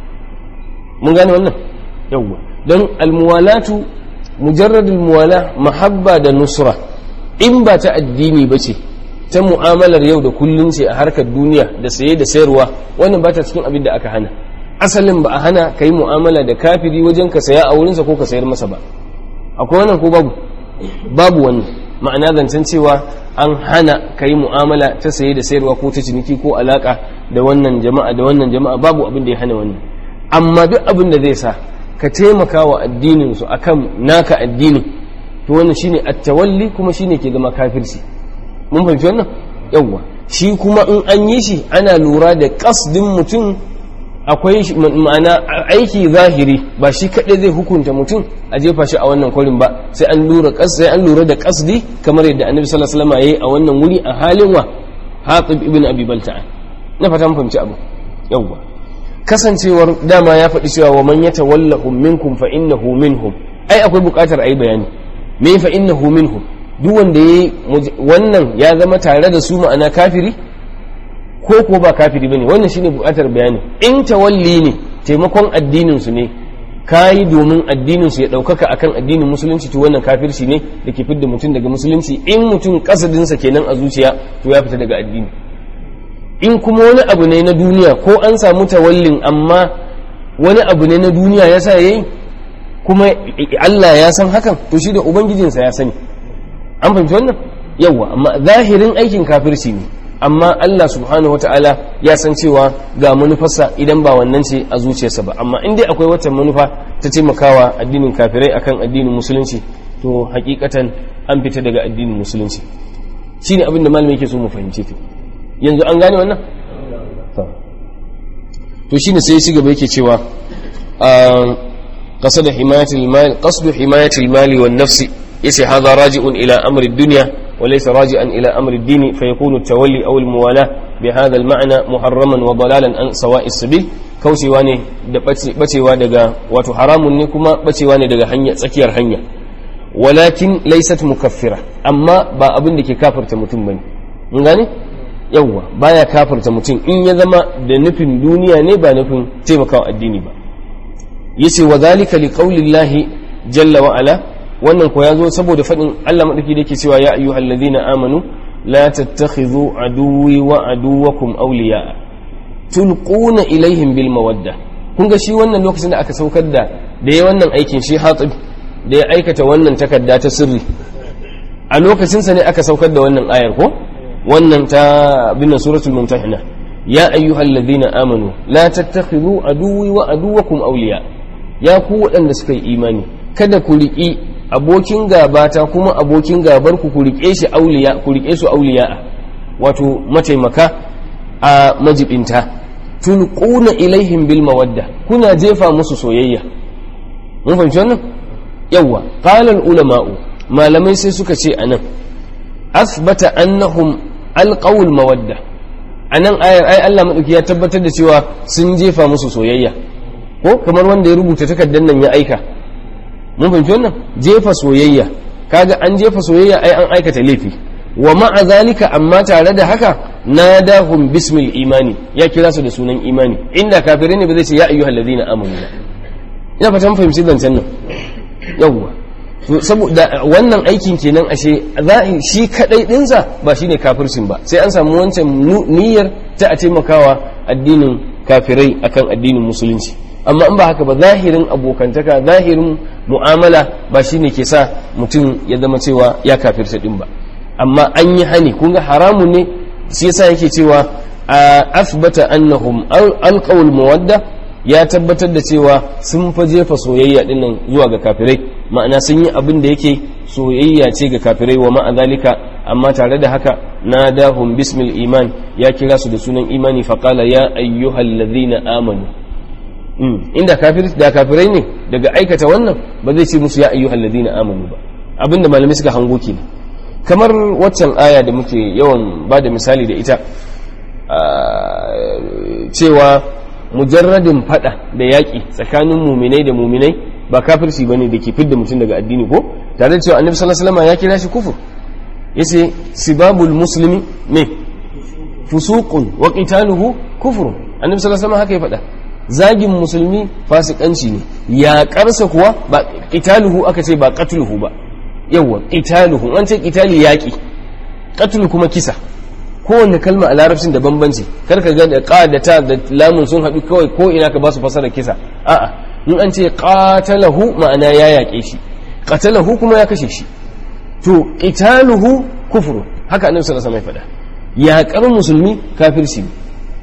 mun gane wannan yawwa don almuwalatu mujarradul muwala mahabba da nusra in ba ta addini ba ce ta mu'amalar yau da kullum ce a harkar duniya da saye da sayarwa wannan ba ta cikin abin da aka hana asalin ba a hana ka yi mu'amala da kafiri wajen ka saya a wurinsa ko ka sayar masa ba akwai wannan ko babu babu wannan ma'ana zancen cewa an hana ka yi mu'amala ta saye da sayarwa ko ta ciniki ko alaka da wannan jama'a da wannan jama'a babu abin da ya hana wannan amma duk abin da zai sa ka taimaka wa addinin su akan naka addinin to wannan shine at-tawalli kuma shine ke zama kafirci mun fahimci wannan yawwa shi kuma in an yi shi ana lura da kasdin mutum akwai ma'ana aiki zahiri ba shi kaɗai zai hukunta mutum a jefa shi a wannan kwarin ba sai an lura sai an lura da kasdi kamar yadda annabi sallallahu alaihi wasallam yayi a wannan wuri a halin wa hatib ibn abi balta'a na fata mun fahimci abu yawwa kasancewar dama ya faɗi cewa wa man yatawallahum minkum fa innahu minhum ai akwai buƙatar ai bayani me fa innahu minhum duk wanda yayi wannan ya zama tare da su ma'ana kafiri ko ko ba kafiri bane wannan shine buƙatar bayani in tawalli ne taimakon addinin su ne kayi domin addinin su ya ɗaukaka akan addinin musulunci to wannan kafirci ne da ke fidda mutum daga musulunci in mutum kasadinsa kenan a zuciya to ya fita daga addini in kuma wani abu ne na duniya ko an samu tawallin amma wani abu ne na duniya yasa yayi kuma Allah ya san hakan to shi da ubangijinsa ya sani an fahimci wannan yawa amma zahirin aikin kafirci ne amma Allah subhanahu ta'ala ya san cewa ga manufarsa idan ba wannan ce a zuciyarsa ba amma in dai akwai wata manufa ta taimakawa addinin kafirai akan addinin musulunci to hakikatan an fita daga addinin musulunci shine abin da malami yake so mu fahimce ta yanzu an gane wannan to shine sai shi gaba yake cewa قصد حماية المال قصد حماية المال والنفس يسي هذا راجع إلى أمر الدنيا وليس راجعا إلى أمر الدين فيكون التولي أو الموالاة bi hadha al-ma'na muharraman wa dalalan an sawa'i sabil kaucewa ne da bacewa daga wato haramun ne kuma bacewa ne daga hanya tsakiyar hanya walakin laysat mukaffira amma ba abin da ke kafirta mutum bane mun gane yawwa baya kafirta mutum in ya zama da nufin duniya ne ba nufin taimakawa addini ba yace wa zalika li qaulillahi jalla wa ala wannan ko yazo saboda fadin Allah madaki da yake cewa ya ayyuhallazina amanu la tattakhidhu aduwwi wa aduwwakum awliya tulquna ilaihim bil mawadda kun ga shi wannan lokacin da aka saukar da da ya wannan aikin shi hatib da ya aikata wannan takarda ta sirri a lokacin sa ne aka saukar da wannan ayar ko wannan ta binna suratul mumtahina ya ayyuhallazina amanu la tattakhidhu aduwwi wa aduwwakum awliya ya ku waɗanda suka yi imani kada ku riƙi abokin gabata kuma abokin gabar ku ku riƙe shi auliya ku riƙe su auliya wato mataimaka a majibinta tulquna ilaihim bil mawadda kuna jefa musu soyayya mun fahimci wannan yawa qala al ulama'u malamai sai suka ce anan asbata annahum alqaw al mawadda anan ayar ai Allah madauki ya tabbatar da cewa sun jefa musu soyayya ko kamar wanda ya rubuta takardar nan ya aika mun fahimci wannan jefa soyayya kaga an jefa soyayya ai an aikata laifi wa ma'a zalika amma tare da haka nadahum bismil imani ya kira su da sunan imani inda kafirai ne ba zai ce ya ayyuhal ladina amanu ba ina fata mun fahimci zancen nan yawwa saboda wannan aikin kenan ashe shi kadai dinsa ba shine kafircin ba sai an samu wancan niyyar ta a taimakawa addinin kafirai akan addinin musulunci amma in ba haka ba zahirin abokantaka zahirin mu'amala ba shine ke sa mutum ya zama cewa ya kafirta din ba amma an yi hani kun ga haramun ne shi yasa yake cewa a asbata annahum alqawl mawadda ya tabbatar da cewa sun fa jefa soyayya dinnan zuwa ga kafirai ma'ana sun yi abin da yake soyayya ce ga kafirai wa ma'a zalika amma tare da haka nadahum bismil iman ya kira su da sunan imani faqala ya ayyuhal ladhina amanu inda kafir da kafirai ne daga aikata wannan ba zai ce musu ya ayyuhal ladina amanu ba abinda malamai suka hango kenan kamar waccan aya da muke yawan ba da misali da ita cewa mujarradin fada da yaƙi tsakanin muminai da muminai ba kafirci bane da ke fidda mutum daga addini ko tare da cewa annabi sallallahu alaihi wasallam ya kira shi kufur yace sibabul muslimi me fusuqun wa qitaluhu kufrun annabi sallallahu alaihi wasallam haka ya faɗa zagin musulmi fasikanci ne ya karsa kuwa ba qitaluhu aka ce ba qatluhu ba yawa qitaluhu an ce qitali yaki qatlu kuma kisa kowanne kalma a larabcin da bambanci kar ka ga da qa da ta da lamun sun haɗu kawai ko ina ka ba su fasara kisa a'a in an ce qatalahu ma'ana ya yaƙe shi qatalahu kuma ya kashe shi to qitaluhu kufru haka annabi sallallahu alaihi wasallam ya faɗa yaƙar musulmi kafirci ne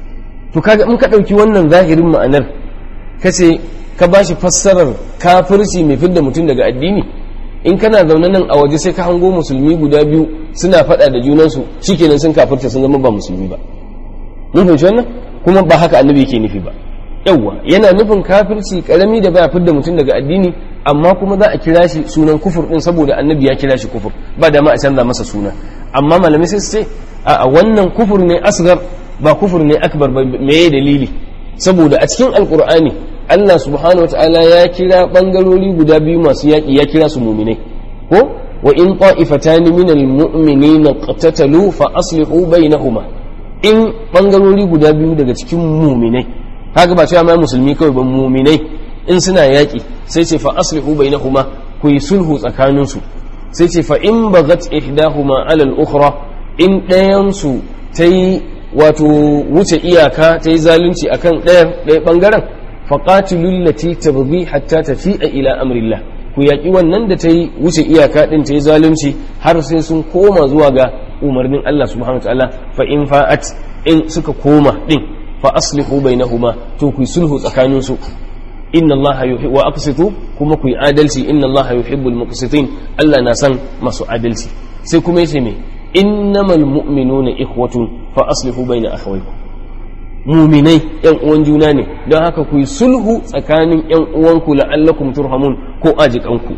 to kaga in ka ɗauki wannan zahirin ma'anar ka ce ka ba shi fassarar kafirci mai fidda mutum daga addini in kana zaune nan a waje sai ka hango musulmi guda biyu suna faɗa da junansu shikenan sun kafirta sun zama ba musulmi ba mun fahimci wannan kuma ba haka annabi yake nufi ba yawwa yana nufin kafirci karami da baya fidda mutum daga addini amma kuma za a kira shi sunan kufur din saboda annabi ya kira shi kufur ba da ma a canza masa suna amma malamai sai su ce a wannan kufur ne asgar ba kufur ne akbar ba meye dalili saboda a cikin alkur'ani Allah subhanahu wataala ya kira bangarori guda biyu masu yaƙi ya kira su muminai ko wa in ta'ifatani minal mu'minina qatatalu fa aslihu bainahuma in bangarori guda biyu daga cikin muminai kaga ba cewa ma musulmi kawai ba muminai in suna yaƙi sai ce fa aslihu bainahuma ku yi sulhu tsakaninsu sai ce fa in bagat ihdahuma ala al-ukhra in ɗayan su ta yi wato wuce iyaka ta yi zalunci a kan ɗaya ɓangaren faƙatilun lati ta bugi hatta ta fi a ila amrillah ku yaƙi wannan da ta yi wuce iyaka ɗin ta yi zalunci har sai sun koma zuwa ga umarnin Allah subhanahu wa ta'ala fa in fa'at in suka koma ɗin fa aslihu bainahuma to ku yi sulhu tsakaninsu inna Allah yuhibbu wa aqsitu kuma ku yi adalci inna Allah yuhibbul muqsitin Allah na san masu adalci sai kuma yace me innamal mu'minuna ikhwatun fa aslihu bayna akhawaykum mu'minai yan uwan juna ne don haka ku yi sulhu tsakanin yan uwanku la'allakum turhamun ko ajikanku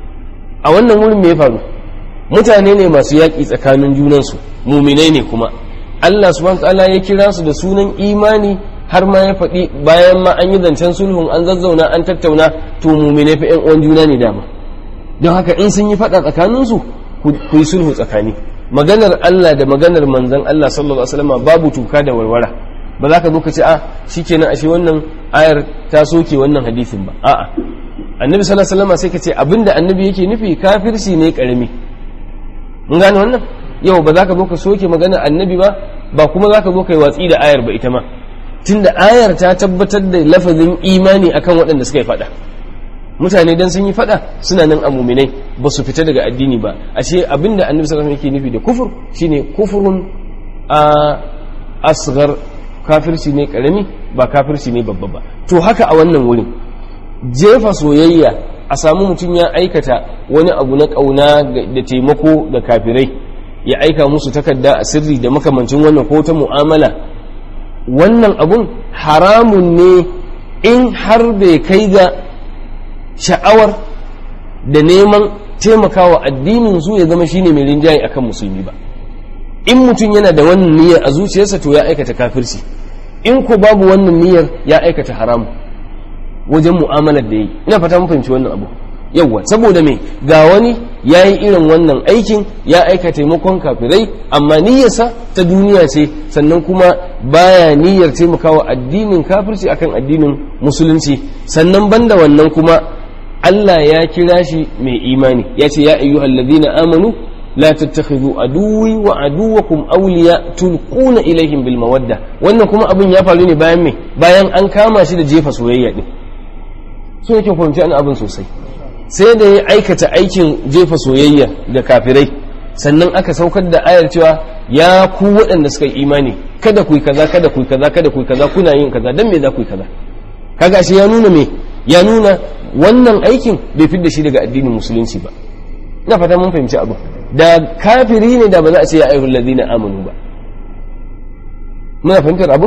a wannan wurin me ya faru mutane ne masu yaƙi tsakanin junansu mu'minai ne kuma Allah subhanahu ta'ala ya kira su da sunan imani har ma ya faɗi bayan ma an yi zancen sulhun an zazzauna an tattauna to mumine fa 'yan uwan juna ne dama don haka in sun yi faɗa tsakaninsu ku yi sulhu tsakani maganar Allah da maganar manzon Allah sallallahu alaihi wasallam babu tuka da warwara ba za ka zo ka ce a shikenan ashe wannan ayar ta soke wannan hadisin ba a'a annabi sallallahu alaihi wasallam sai ka ce abinda annabi yake nufi kafirci ne karami mun gane wannan yau ba za ka zo ka soke maganar annabi ba ba kuma za ka zo ka yi watsi da ayar ba ita ma tunda ayar ta tabbatar da lafazin imani akan waɗanda suka yi faɗa mutane dan sun yi faɗa suna nan a muminai ba su fita daga addini ba ashe abinda annabi sallallahu alaihi wasallam yake nufi da kufur shine kufurun a asghar kafirci ne karami ba kafirci ne babba ba to haka a wannan wurin jefa soyayya a samu mutum ya aikata wani abu na ƙauna da taimako da kafirai ya aika musu takarda a sirri da makamancin wannan ko ta mu'amala wannan abun haramun ne in har bai kai ga sha'awar da neman taimakawa addinin su ya zama shine mai rinjaye akan musulmi ba in mutum yana da wannan niyyar a zuciyarsa to ya aikata kafirci in ko babu wannan niyyar ya aikata haramu wajen mu'amalar da yi ina fata mun fahimci wannan abu yawwa saboda me ga wani ya yi irin wannan aikin ya aika taimakon kafirai amma niyyarsa ta duniya ce sannan kuma baya niyyar taimakawa addinin kafirci akan addinin musulunci sannan banda wannan kuma Allah ya kira shi mai imani ya ce ya ayyuhal ladina amanu la tattakhidhu aduwi wa aduwakum awliya tulquna ilaihim bil mawadda wannan kuma abin ya faru ne bayan me bayan an kama shi da jefa soyayya din so yake fahimci an abin sosai sai da ya aikata aikin jefa soyayya da kafirai sannan aka saukar da ayar cewa ya ku waɗanda suka yi imani kada ku yi kaza kada ku yi kaza kada ku yi kaza kuna yin kaza dan me za ku yi kaza kaga shi ya nuna me ya nuna wannan aikin bai fidda shi daga addinin musulunci ba ina fata mun fahimci abu da kafiri ne da ba za a ce ya ayyuhal ladina amanu ba muna fahimtar abu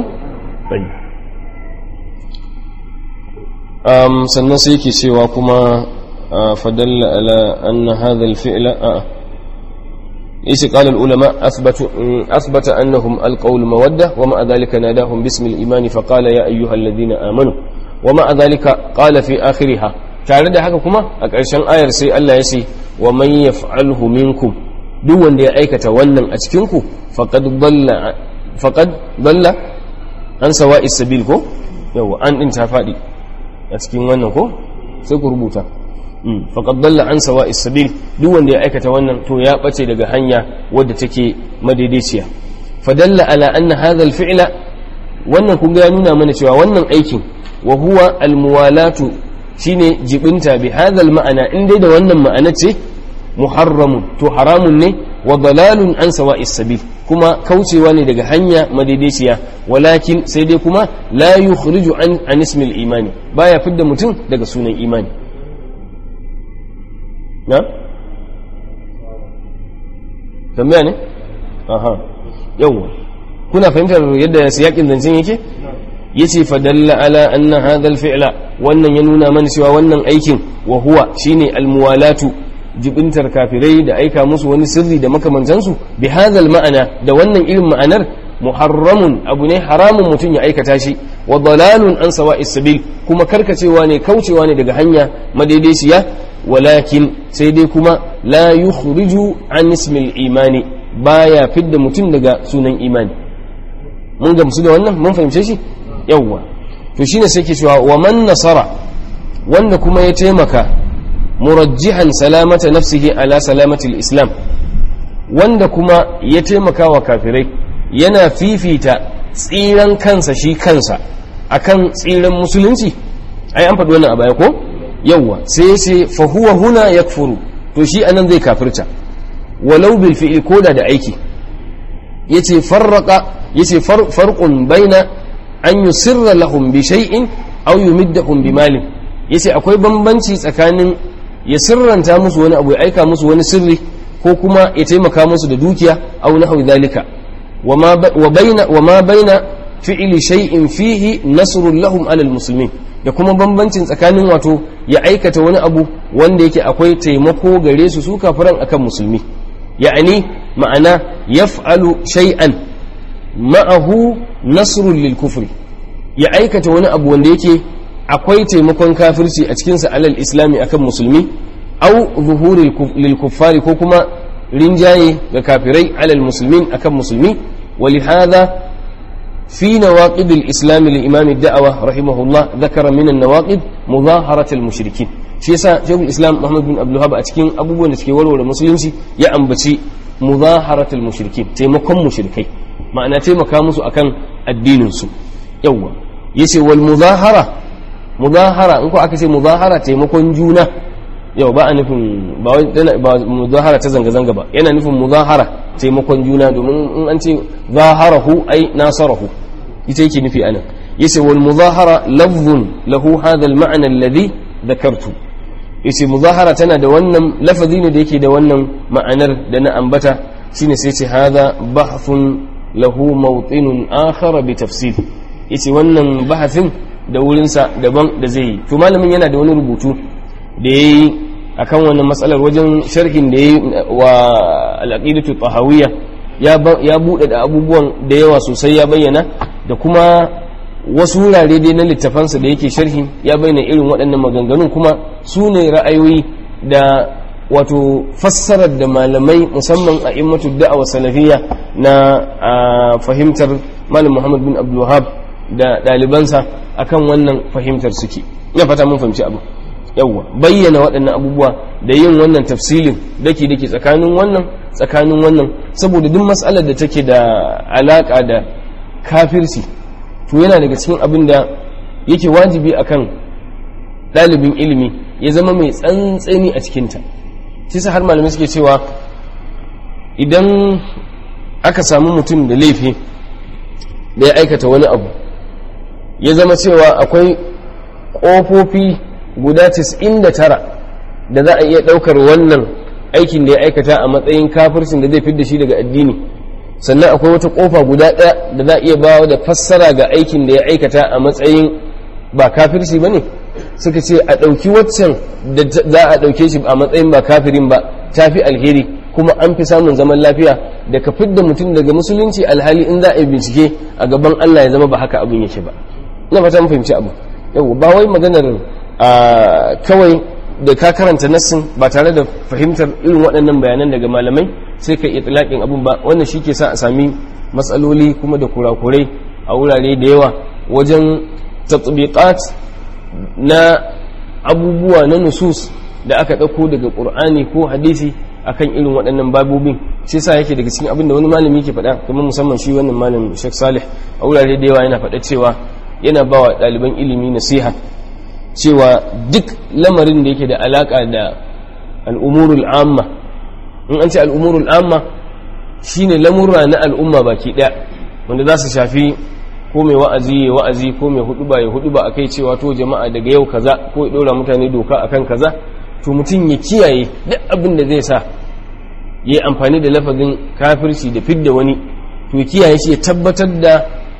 um, sannan sai yake cewa kuma fadalla ala anna hadha al-fi'la a'a إيش قال العلماء أثبت أثبت أنهم ألقوا المودة ومع ذلك ناداهم باسم الإيمان فقال يا أيها الذين آمنوا ومع ذلك قال في آخرها tare da haka kuma a ƙarshen ayar sai Allah ya ce wa man yaf'alhu minkum duk wanda ya aikata wannan a cikin ku faqad dalla faqad dalla an sawa'is sabil ko yawa an din ta fadi a cikin wannan ko sai ku rubuta faqad dalla an sawa'is sabil duk wanda ya aikata wannan to ya bace daga hanya wadda take madaidaiciya fadalla ala anna hadha al-fi'la wannan kun ga ya nuna mana cewa wannan aikin wa huwa al-muwalatu shine jibinta bi hadhal ma'ana in dai da wannan ma'ana ce muharramun to haramun ne wa dalalun an sawa'is sabil kuma kaucewa ne daga hanya madaidaiciya walakin sai dai kuma la yukhriju an an ismil imani baya fidda mutum daga sunan imani na tambaya ne aha yawa kuna fahimtar yadda siyakin zancen yake yace fadalla ala anna hadha al-fi'la wannan ya nuna mana cewa wannan aikin wa huwa shine al-muwalatu jibintar kafirai da aika musu wani sirri da makamantansu bi hadha al-ma'ana da wannan irin ma'anar muharramun abu ne haramun mutum ya aikata shi wa dalalun an sawa'is sabil kuma karkacewa ne kaucewa ne daga hanya madaidaiciya walakin sai dai kuma la yukhriju an ismil imani baya fidda mutum daga sunan imani mun gamsu da wannan mun fahimce shi yawwa to shine sai ke cewa wa man nasara wanda kuma ya taimaka murajjihan salamata nafsihi ala salamati islam wanda kuma ya taimaka wa kafirai yana fifita tsiran kansa shi kansa akan tsiran musulunci ai an faɗi wannan a baya ko yawwa sai sai fa huwa huna yakfuru to shi anan zai kafirta walau bil fi'li koda da aiki yace farraqa yace farqun baina an yusirra lahum bi shay'in aw yumiddahum bi malin yace akwai bambanci tsakanin ya sirranta musu wani abu ya aika musu wani sirri ko kuma ya taimaka musu da dukiya aw nahwi dhalika wa baina wa ma baina fi'li shay'in fihi nasrun lahum ala almuslimin da kuma bambancin tsakanin wato ya aikata wani abu wanda yake akwai taimako gare su su kafiran akan musulmi ya'ani ma'ana yaf'alu shay'an ma'ahu nasrun lil kufri ya aikata wani abu wanda yake akwai taimakon kafirci a cikinsa alal islami akan musulmi au zuhuri lil kuffari ko kuma rinjaye ga kafirai alal muslimin akan musulmi ولهذا في نواقض الإسلام لإمام الدعوة رحمه الله ذكر من النواقض مظاهرة المشركين shi yasa shekul islam muhammad bin abdulhab a cikin abubuwan da suke warware musulunci ya ambaci muzaharatul mushrikin taimakon mushrikai ma'ana taimaka musu akan addinin su yawa yace wal muzahara muzahara in ko aka ce muzahara taimakon juna yau ba a nufin ba ba muzahara ta zanga zanga ba yana nufin muzahara taimakon juna domin in an ce zaharahu ai nasarahu ita yake nufi anan yace wal muzahara lafzun lahu hadha al ma'na alladhi dhakartu yace muzahara tana da wannan lafazi ne da yake da wannan ma'anar da na ambata shine sai ce hadha bahthun lahu mawtinun akhar bi tafsir yace wannan bahasin da wurinsa daban da zai yi to malamin yana da wani rubutu da yayi akan wannan matsalar wajen sharhin da yayi wa al-aqidatu tahawiyya ya ya bude da abubuwan da yawa sosai ya bayyana da kuma wasu wurare dai na littafansa da yake sharhi ya bayyana irin waɗannan maganganun kuma su ne ra'ayoyi da wato fassarar da malamai musamman a immatu da'awa salafiyya na fahimtar malam muhammad bin abdulwahab da ɗalibansa akan wannan fahimtar suke ina fata mun fahimci abu yawwa bayyana waɗannan abubuwa da yin wannan tafsilin dake dake tsakanin wannan tsakanin wannan saboda duk matsalar da take da alaka da kafirci to yana daga cikin abin da yake wajibi akan ɗalibin ilimi ya zama mai tsantseni a cikinta shi sa har malamai suke cewa idan aka samu mutum da laifi da ya aikata wani abu ya zama cewa akwai ƙofofi guda 99 da za a iya ɗaukar wannan aikin da ya aikata a matsayin kafircin da zai fi da shi daga addini sannan akwai wata ƙofa guda ɗaya da za a iya bawa da fassara ga aikin da ya aikata a matsayin ba kafirci ba ne suka ce a ɗauki waccan da za a ɗauke shi a matsayin ba kafirin ba ta fi alheri kuma an fi samun zaman lafiya da ka fidda mutum daga musulunci alhali in za a yi bincike a gaban Allah ya zama ba haka abin yake ba ina fata mun fahimci abu yau ba wai maganar kawai da ka karanta nassin ba tare da fahimtar irin waɗannan bayanan daga malamai sai ka itlaqin abun ba wannan shi ke sa a sami matsaloli kuma da kurakurai a wurare da yawa wajen tatbiqat na abubuwa na nusus da aka ɗauko daga ƙur'ani ko hadisi akan irin waɗannan babobin shi sa yake daga cikin abin da wani malami yake faɗa kuma musamman shi wannan malam Sheikh Salih a wurare da yawa yana faɗa cewa yana ba wa ɗaliban ilimi nasiha cewa duk lamarin da yake da alaƙa da al'umurul amma in an ce al'umurul amma shine lamurra na al'umma baki ɗaya wanda za su shafi ko mai wa'azi ya wa'azi ko mai huduba ya huduba akai cewa to jama'a daga yau kaza ko ya dora mutane doka akan kaza to mutum ya kiyaye duk abin da zai sa ya amfani da lafazin kafirci da fidda wani to kiyaye shi ya tabbatar da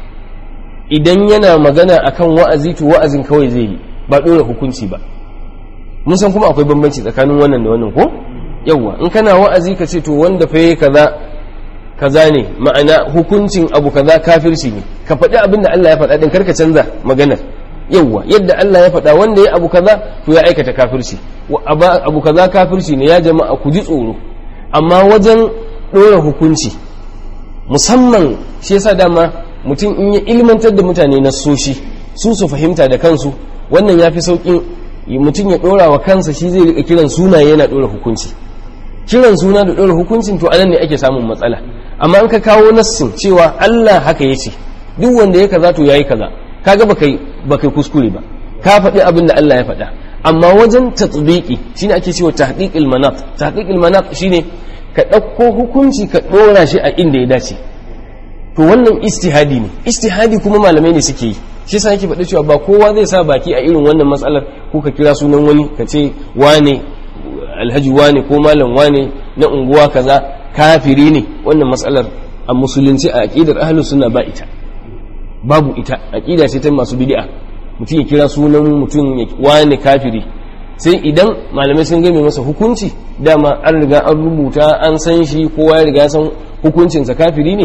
idan yana magana akan wa'azi to wa'azin kawai zai yi ba dora hukunci ba mun san kuma akwai bambanci tsakanin wannan da wannan ko yawwa in kana wa'azi ka ce to wanda fa yayi kaza kaza ne ma'ana hukuncin abu kaza kafirci ne ka faɗi abin da Allah ya faɗa din karka canza maganar yawwa yadda Allah ya faɗa wanda ya abu kaza to ya aikata kafirci abu kaza kafirci ne ya jama'a ku ji tsoro amma wajen ɗora hukunci musamman shi yasa dama mutum in ya ilmantar da mutane na soshi su su fahimta da kansu wannan ya fi sauƙin mutum ya ɗora wa kansa shi zai riƙa kiran sunaye yana ɗora hukunci kiran suna da ɗora hukuncin to anan ne ake samun matsala amma an ka kawo nassin cewa Allah haka ya ce duk wanda ya kaza to yayi kaza kaga baka baka kuskure ba ka faɗi abin da Allah ya faɗa amma wajen tatbiqi shine ake cewa tahqiqil manat tahqiqil manat shine ka ɗauko hukunci ka ɗora shi a inda ya dace to wannan istihadi ne istihadi kuma malamai ne suke yi shi yasa yake faɗi cewa ba kowa zai sa baki a irin wannan matsalar ko ka kira sunan wani ka ce wane alhaji wane ko malam wane na unguwa kaza kafiri ne wannan matsalar a musulunci a aqidar ahlus sunna ba ita babu ita aqida ce ta masu bid'a mutum ya kira sunan mutum ya wane kafiri sai idan malamai sun game masa hukunci dama an riga an rubuta an san shi kowa ya riga san hukuncinsa kafiri ne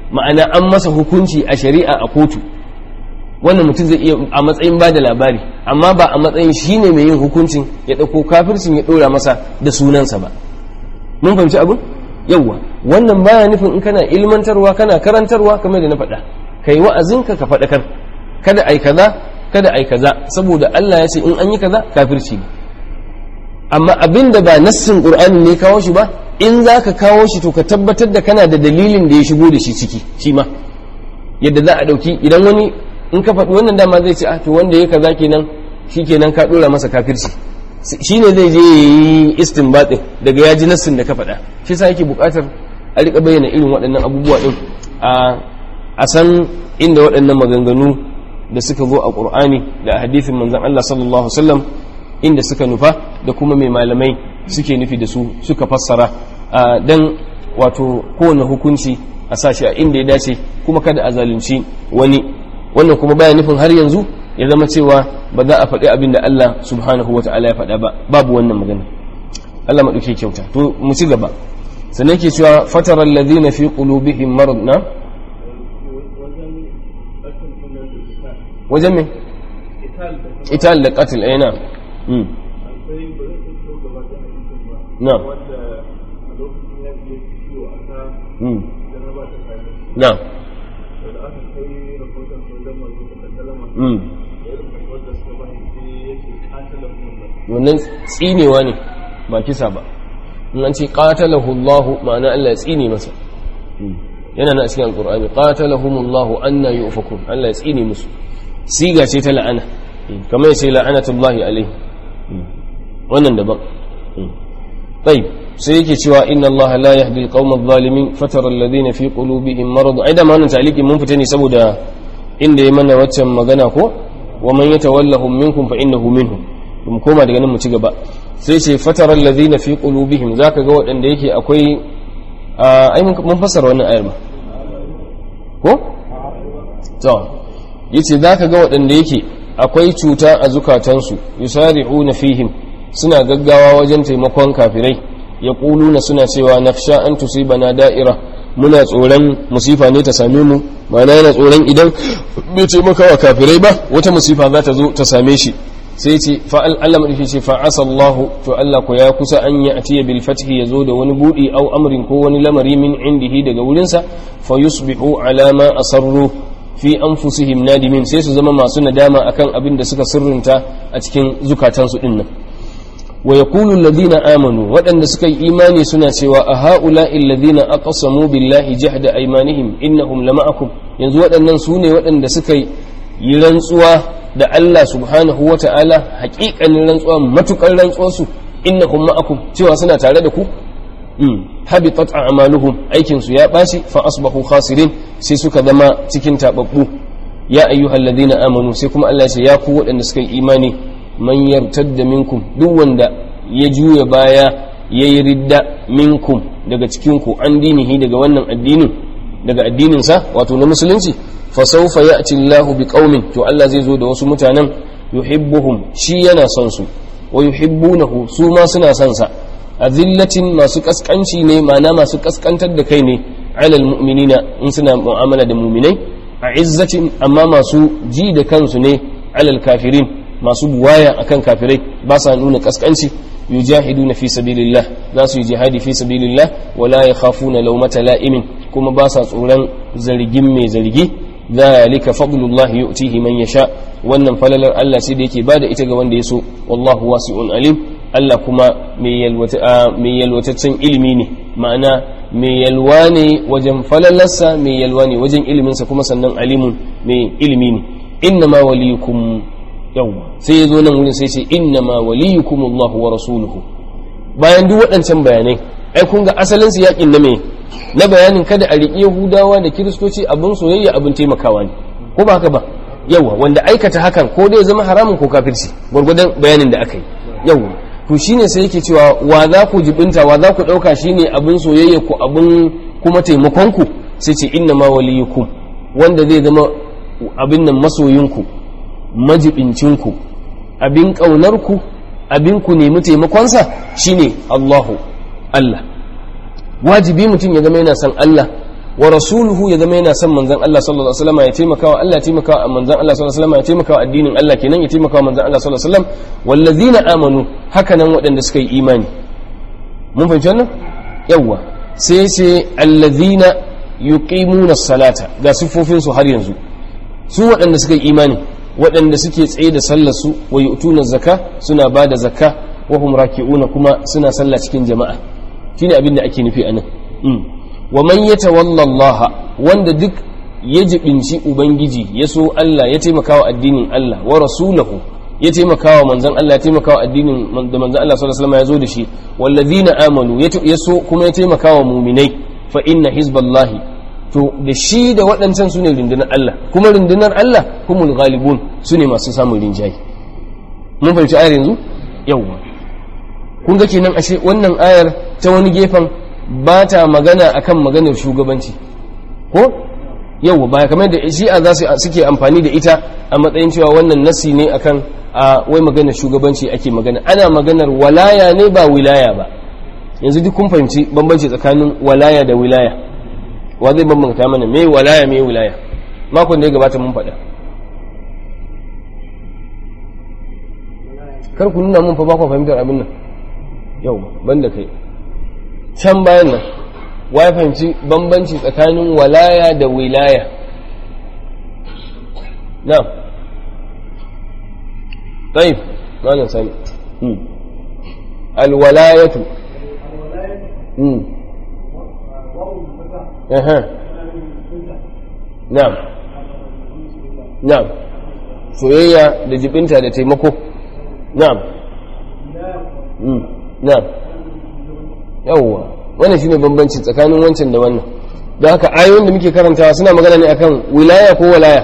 ma'ana an masa hukunci a shari'a a kotu wannan mutum zai iya a matsayin ba da labari amma ba a matsayin shi ne mai yin hukuncin ya ɗauko kafircin ya ɗora masa da sunansa ba mun fahimci abin yawwa wannan baya nufin in kana ilmantarwa kana karantarwa kamar da na faɗa ka yi wa'azinka ka faɗakar kada ai kaza kada ai kaza saboda Allah ya ce in an yi kaza kafirci ne amma abin da ba nassin qur'ani ne kawo shi ba in za ka kawo shi to ka tabbatar da kana da dalilin da ya shigo da shi ciki shi ma yadda za a ɗauki idan wani in ka faɗi wannan dama zai ce ah to wanda ya kaza kenan shi kenan ka ɗora masa kafirci shi ne zai je yi istinbatin daga ya ji nassin da ka faɗa shi sa yake buƙatar a riƙa bayyana irin waɗannan abubuwa ɗin a san inda waɗannan maganganu da suka zo a ƙur'ani da a hadithin manzan Allah sallallahu alaihi wasallam inda suka nufa da kuma mai malamai suke nufi da su suka fassara dan wato kowane hukunci a sashi a inda ya dace kuma kada a zalunci wani wannan kuma baya nufin har yanzu ya zama cewa ba za a faɗi abin da Allah subhanahu wa ta'ala ya faɗa ba babu wannan magana Allah maɗauke kyauta to mu ci gaba sannan ke cewa fatara alladhina fi qulubihim marad na wajen me ital da qatl ayna mm na mm na mm wannan tsinewa ne ba kisa ba in an ce qatalahu Allah ma'ana Allah ya tsine masa yana na cikin alqur'ani qatalahumullahu anna yufakun Allah ya tsine musu siga ce ta la'ana kamar yace la'anatullahi alaihi wannan daban طيب sai yake cewa inna Allah la yahdi al-qawma adh-dhalimin fatara alladhina fi qulubihim marad ai da ma wannan ta'liqin mun fita ne saboda inda ya mana waccan magana ko wa man yatawallahum minkum fa innahu minhum mu koma daga nan mu ci gaba sai ce fatara alladhina fi qulubihim zaka ga waɗanda yake akwai ai mun fassara wannan ayar ba ko to yace zaka ga waɗanda yake akwai cuta a zukatansu yusari'una fihim suna gaggawa wajen taimakon kafirai ya na suna cewa nafsha an tusibana da'ira muna tsoron musifa ne ta same mu ma'ana yana tsoron idan bai taimaka wa kafirai ba wata musifa za ta zo ta same shi sai ce fa'al Allah madaki ce fa'asa Allah to Allah ko ya kusa an yi atiya bil fathi ya zo da wani budi au amrin ko wani lamari min indihi daga wurinsa fa yusbihu ala ma asarru fi anfusihim nadimin sai su zama masu nadama akan abin da suka sirrinta a cikin zukatansu dinnan wa yaqulu alladhina amanu waɗanda suka yi imani suna cewa a ha'ula'i alladhina aqsamu billahi jahda aymanihim innahum lama'akum yanzu waɗannan su ne waɗanda suka yi rantsuwa da Allah subhanahu wa ta'ala haƙiƙanin rantsuwa matuƙar rantsuwarsu innahum ma'akum cewa suna tare da ku habitat a'maluhum aikin su ya ɓaci fa asbahu khasirin sai suka zama cikin tababbu ya ayyuhal ladina amanu sai kuma Allah ya ce ya ku waɗanda suka yi imani man yartadda minkum duk wanda ya juya baya yayi ridda minkum daga cikin ku an dinihi daga wannan addinin daga addinin sa wato na musulunci fa sawfa ya'ti Allahu biqaumin to Allah zai zo da wasu mutanen yuhibbuhum shi yana son su wa yuhibbunahu su ma suna son sa azillatin masu kaskanci ne ma'ana masu kaskantar da kai ne alal mu'minina in suna mu'amala da mu'minai a izzatin amma masu ji da kansu ne alal kafirin masu buwaya akan kafirai ba sa nuna kaskanci yujahiduna fi sabilillah za su yi jihadi fi sabilillah wala yakhafuna lawmata la'imin kuma ba sa tsoron zargin mai zargi zalika fadlullahi yu'tihi man yasha wannan falalar Allah sai da yake bada ita ga wanda ya so wallahu wasi'un alim Allah kuma mai yalwataccen ilimi ne ma'ana mai yalwa ne wajen falalarsa mai yalwa ne wajen iliminsa kuma sannan alimun mai ilimi ne inna ma waliyukum yawwa sai ya zo nan wurin sai ce inna ma waliyukum Allah wa rasuluhu bayan duk waɗancan bayanai ai kun ga asalin su yakin na me na bayanin kada a riƙe Yahudawa da Kiristoci abin soyayya abin taimakawa ne ko ba haka ba yawa wanda aikata hakan ko dai zama haramun ko kafirci gwargwadon bayanin da aka yi yawa to shine sai yake cewa wa za ku jibinta wa za ku ɗauka shine abin soyayya ku abin kuma taimakon ku sai ce inna ma waliyukum wanda zai zama abin nan masoyinku majibincinku abin ƙaunarku abin ku nemi taimakonsa shine Allahu Allah wajibi mutum ya zama yana son Allah wa rasuluhu ya zama yana son manzon Allah sallallahu alaihi wasallam ya taimakawa Allah ya taimakawa manzon Allah sallallahu alaihi wasallam ya taimakawa addinin Allah kenan ya taimakawa manzon Allah sallallahu alaihi wasallam wallazina amanu haka nan waɗanda suka yi imani mun fahimci wannan yawa sai sai allazina yuqimuna salata ga siffofin su har yanzu su waɗanda suka yi imani waɗanda suke tsaye da sallar su wa yu'tuna zakka suna bada zakka wa hum raki'una kuma suna sallah cikin jama'a shine abin da ake nufi anan wa man yatawalla Allah wanda duk ya jibinci ubangiji ya so Allah ya taimakawa addinin Allah wa rasulahu ya taimakawa manzon Allah ya taimakawa addinin da manzon Allah sallallahu alaihi wasallam ya zo da shi wallazina amanu ya so kuma ya taimakawa mu'minai fa inna hizballahi to da shi da waɗancan su ne rundunar Allah kuma rundunar Allah humul ghalibun su ne masu samun rinjaye mun fahimci ayar yanzu yawwa kun ga kenan ashe wannan ayar ta wani gefen ba ta magana akan maganar shugabanci ko yau ba kamar da shi'a za su suke amfani da ita a matsayin cewa wannan nasi ne akan a wai maganar shugabanci ake magana ana maganar walaya ne ba wilaya ba yanzu duk kun fahimci bambanci tsakanin walaya da wilaya wa zai bambanta mana me walaya me wilaya makon da ya gabata mun faɗa kar ku nuna mun fa ba ku fahimtar abin nan yau banda kai can bayan nan wa ya fahimci bambanci tsakanin walaya da wilaya na طيب ماذا سامي الولاية امم اها نعم نعم soyayya da jibinta da taimako na'am na'am yawwa wannan shine bambanci tsakanin wancan da wannan don haka ayoyin da muke karantawa suna magana ne akan wilaya ko walaya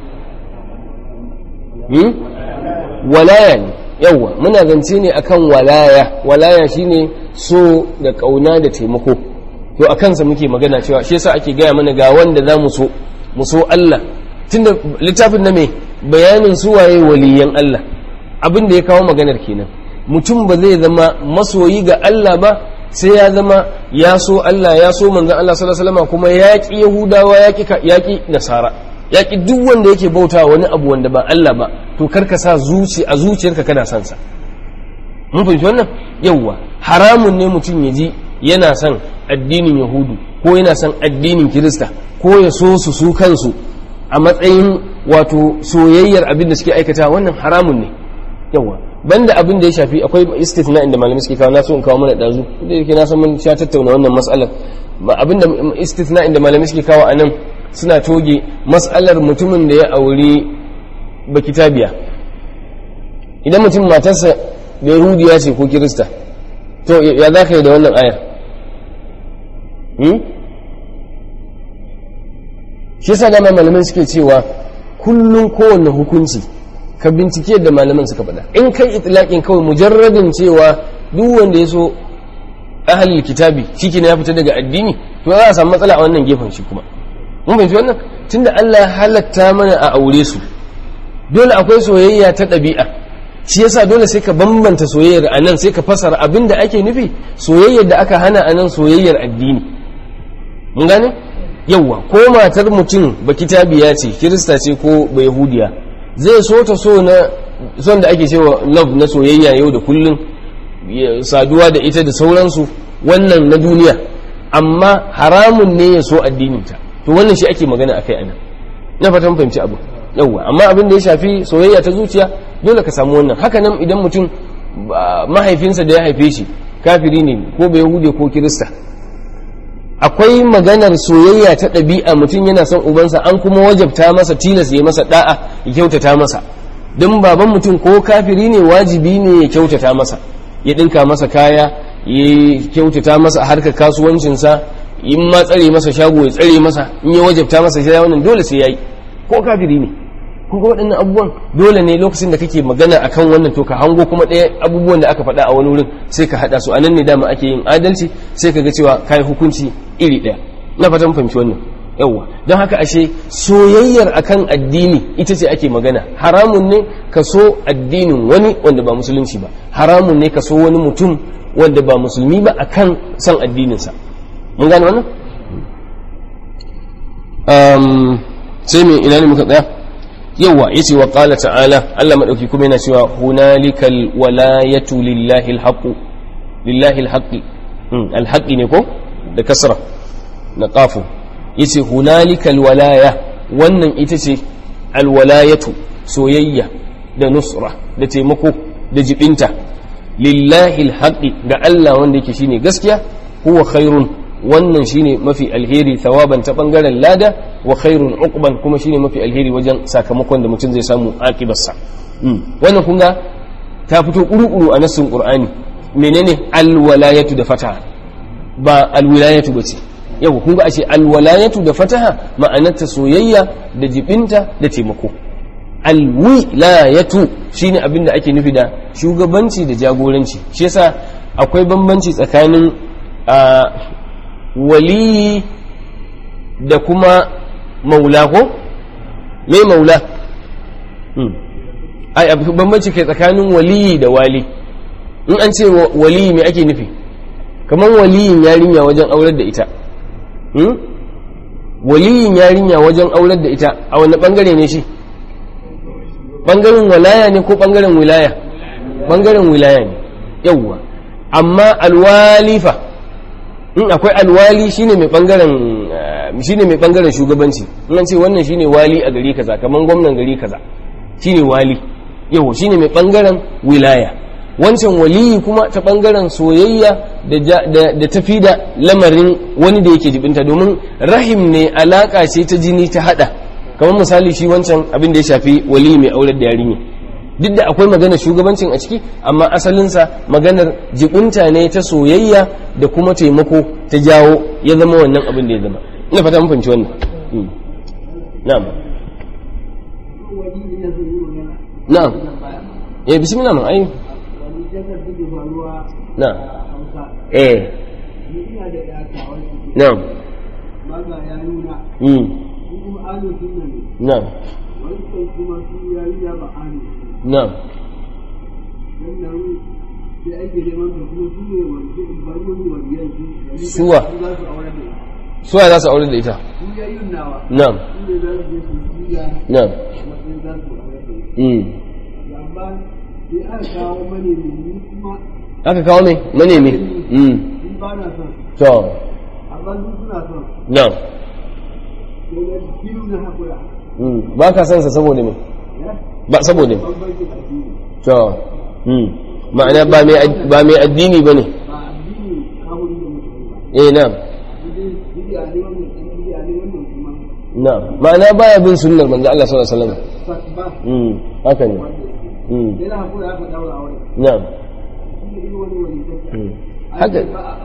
walaya ne yawwa muna zance ne akan walaya walaya shine so da kauna da taimako to a kansa muke magana cewa shi yasa ake gaya mana ga wanda za mu so mu so Allah tunda littafin na me bayanin su waye waliyan Allah abin da ya kawo maganar kenan mutum ba zai zama masoyi ga Allah ba sai ya zama ya so Allah ya so manzon Allah sallallahu alaihi wasallam kuma ya ki Yahudawa ya ki ya ki Nasara ya ki duk wanda yake bauta wani abu wanda ba Allah ba to karka sa zuci a zuciyarka kana son sa mun fahimci wannan yawwa haramun ne mutum ya ji yana son addinin Yahudu ko yana son addinin Kirista ko ya so su su kansu a matsayin wato soyayyar abin da suke aikata wannan haramun ne yawa banda abin da ya shafi akwai istithna inda malamai suke kawo na so in kawo mana dazu da yake na san mun sha tattauna wannan mas'alar abin da istithna inda malamai suke kawo anan suna toge mas'alar mutumin da ya auri bakitabiya idan mutum matarsa da yahudiya ce ko kirista to ya za ka yi da wannan ayar shi yasa dama malamai suke cewa kullum kowanne hukunci ka bincike da malaman suka faɗa in kai itlaqin kawai mujarradin cewa duk wanda ya so ahlul kitabi shike ne ya fita daga addini to za a samu matsala a wannan gefen shi kuma mun fahimci wannan tunda Allah ya halatta mana a aure su dole akwai soyayya ta ɗabi'a shi yasa dole sai ka bambanta soyayyar a nan sai ka fasara abin da ake nufi soyayyar da aka hana a nan soyayyar addini mun gane yawwa ko matar mutum ba kitabiya ce kirista ce ko ba yahudiya zai so ta so na son da ake cewa love na soyayya yau da kullum saduwa da ita da sauransu wannan na duniya amma haramun ne ya so addininta to wannan shi ake magana akai anan na fatan fahimci abu yawwa amma abin da ya shafi soyayya ta zuciya dole ka samu wannan haka nan idan mutum mahaifinsa da ya haife shi kafiri ne ko bai yahude ko kirista akwai maganar soyayya ta ɗabi'a mutum yana son ubansa an kuma wajabta masa tilas ya masa da'a ya kyautata masa don baban mutum ko kafiri ne wajibi ne ya kyautata masa ya ɗinka masa kaya ya kyautata masa a harkar kasuwancinsa in ma tsare masa shago ya tsare masa in ya wajabta masa shi wannan dole sai yayi ko kafiri ne kuka waɗannan abubuwan dole ne lokacin da kake magana akan wannan to ka hango kuma ɗaya abubuwan da aka faɗa a wani wurin sai ka haɗa su a nan ne dama ake yin adalci sai ka ga cewa kai hukunci iri ɗaya na fatan fahimci wannan yawwa don haka ashe soyayyar akan addini ita ce ake magana haramun ne ka so addinin wani wanda ba musulunci ba haramun ne ka so wani mutum wanda ba musulmi ba akan san addininsa mun gane wannan um, sai me ina ne muka tsaya yawa yace wa qala ta'ala Allah madauki kuma yana cewa hunalikal walayatu lillahi alhaqu lillahi alhaqi alhaqi ne ko da kasra na qafu yace hunalikal walaya wannan ita ce alwalayatu soyayya da nusra da taimako da jibinta lillahi alhaqi ga Allah wanda yake shine gaskiya huwa khairun wannan shine mafi alheri thawaban ta bangaren lada wa khairun uqban kuma shine mafi alheri wajen sakamakon da mutum zai samu akibarsa wannan kun ga ta fito kuru-kuru a nassin qur'ani menene alwalayatu da fataha ba alwilayatu bace yau kun ga ashe alwalayatu da fataha ma'anarta soyayya da jibinta da taimako alwilayatu shine abin da ake nufi da shugabanci da jagoranci shi yasa akwai bambanci tsakanin a waliyi da kuma maula ko me maula ai abu bambanci kai tsakanin waliyi da wali in an ce waliyi me ake nufi kamar waliyin yarinya wajen aurar da ita waliyin yarinya wajen aurar da ita a wani bangare ne shi bangaren walaya ne ko bangaren wilaya bangaren wilaya ne yawwa amma alwalifa in akwai alwali shine mai bangaren shine mai bangaren shugabanci in an ce wannan shine wali a gari kaza kaman gwamnan gari kaza shine wali yau shine mai bangaren wilaya wancan waliyi kuma ta bangaren soyayya da tafi da lamarin wani da yake jibinta domin rahim ne alaka ce ta jini ta hada kamar misali shi wancan abin da ya shafi waliyi mai aurar da yarinya duk da akwai maganar shugabancin a ciki amma asalinsa maganar jibinta ne ta soyayya da kuma taimako ta jawo ya zama wannan abin da ya zama ina fata mun fahimci wannan na'am na'am eh bismillah man ai na'am eh na'am mm na'am na'am suwa suwa za su aure da ita na'am na'am aka kawo mai manemi to na'am ba ka sansa saboda mai ba saboda mai to ma'ana ba mai addini ba ne eh na'am na'am ma'ana baya bin sunnar manzo Allah sallallahu alaihi wasallam mm haka ne mm na'am haka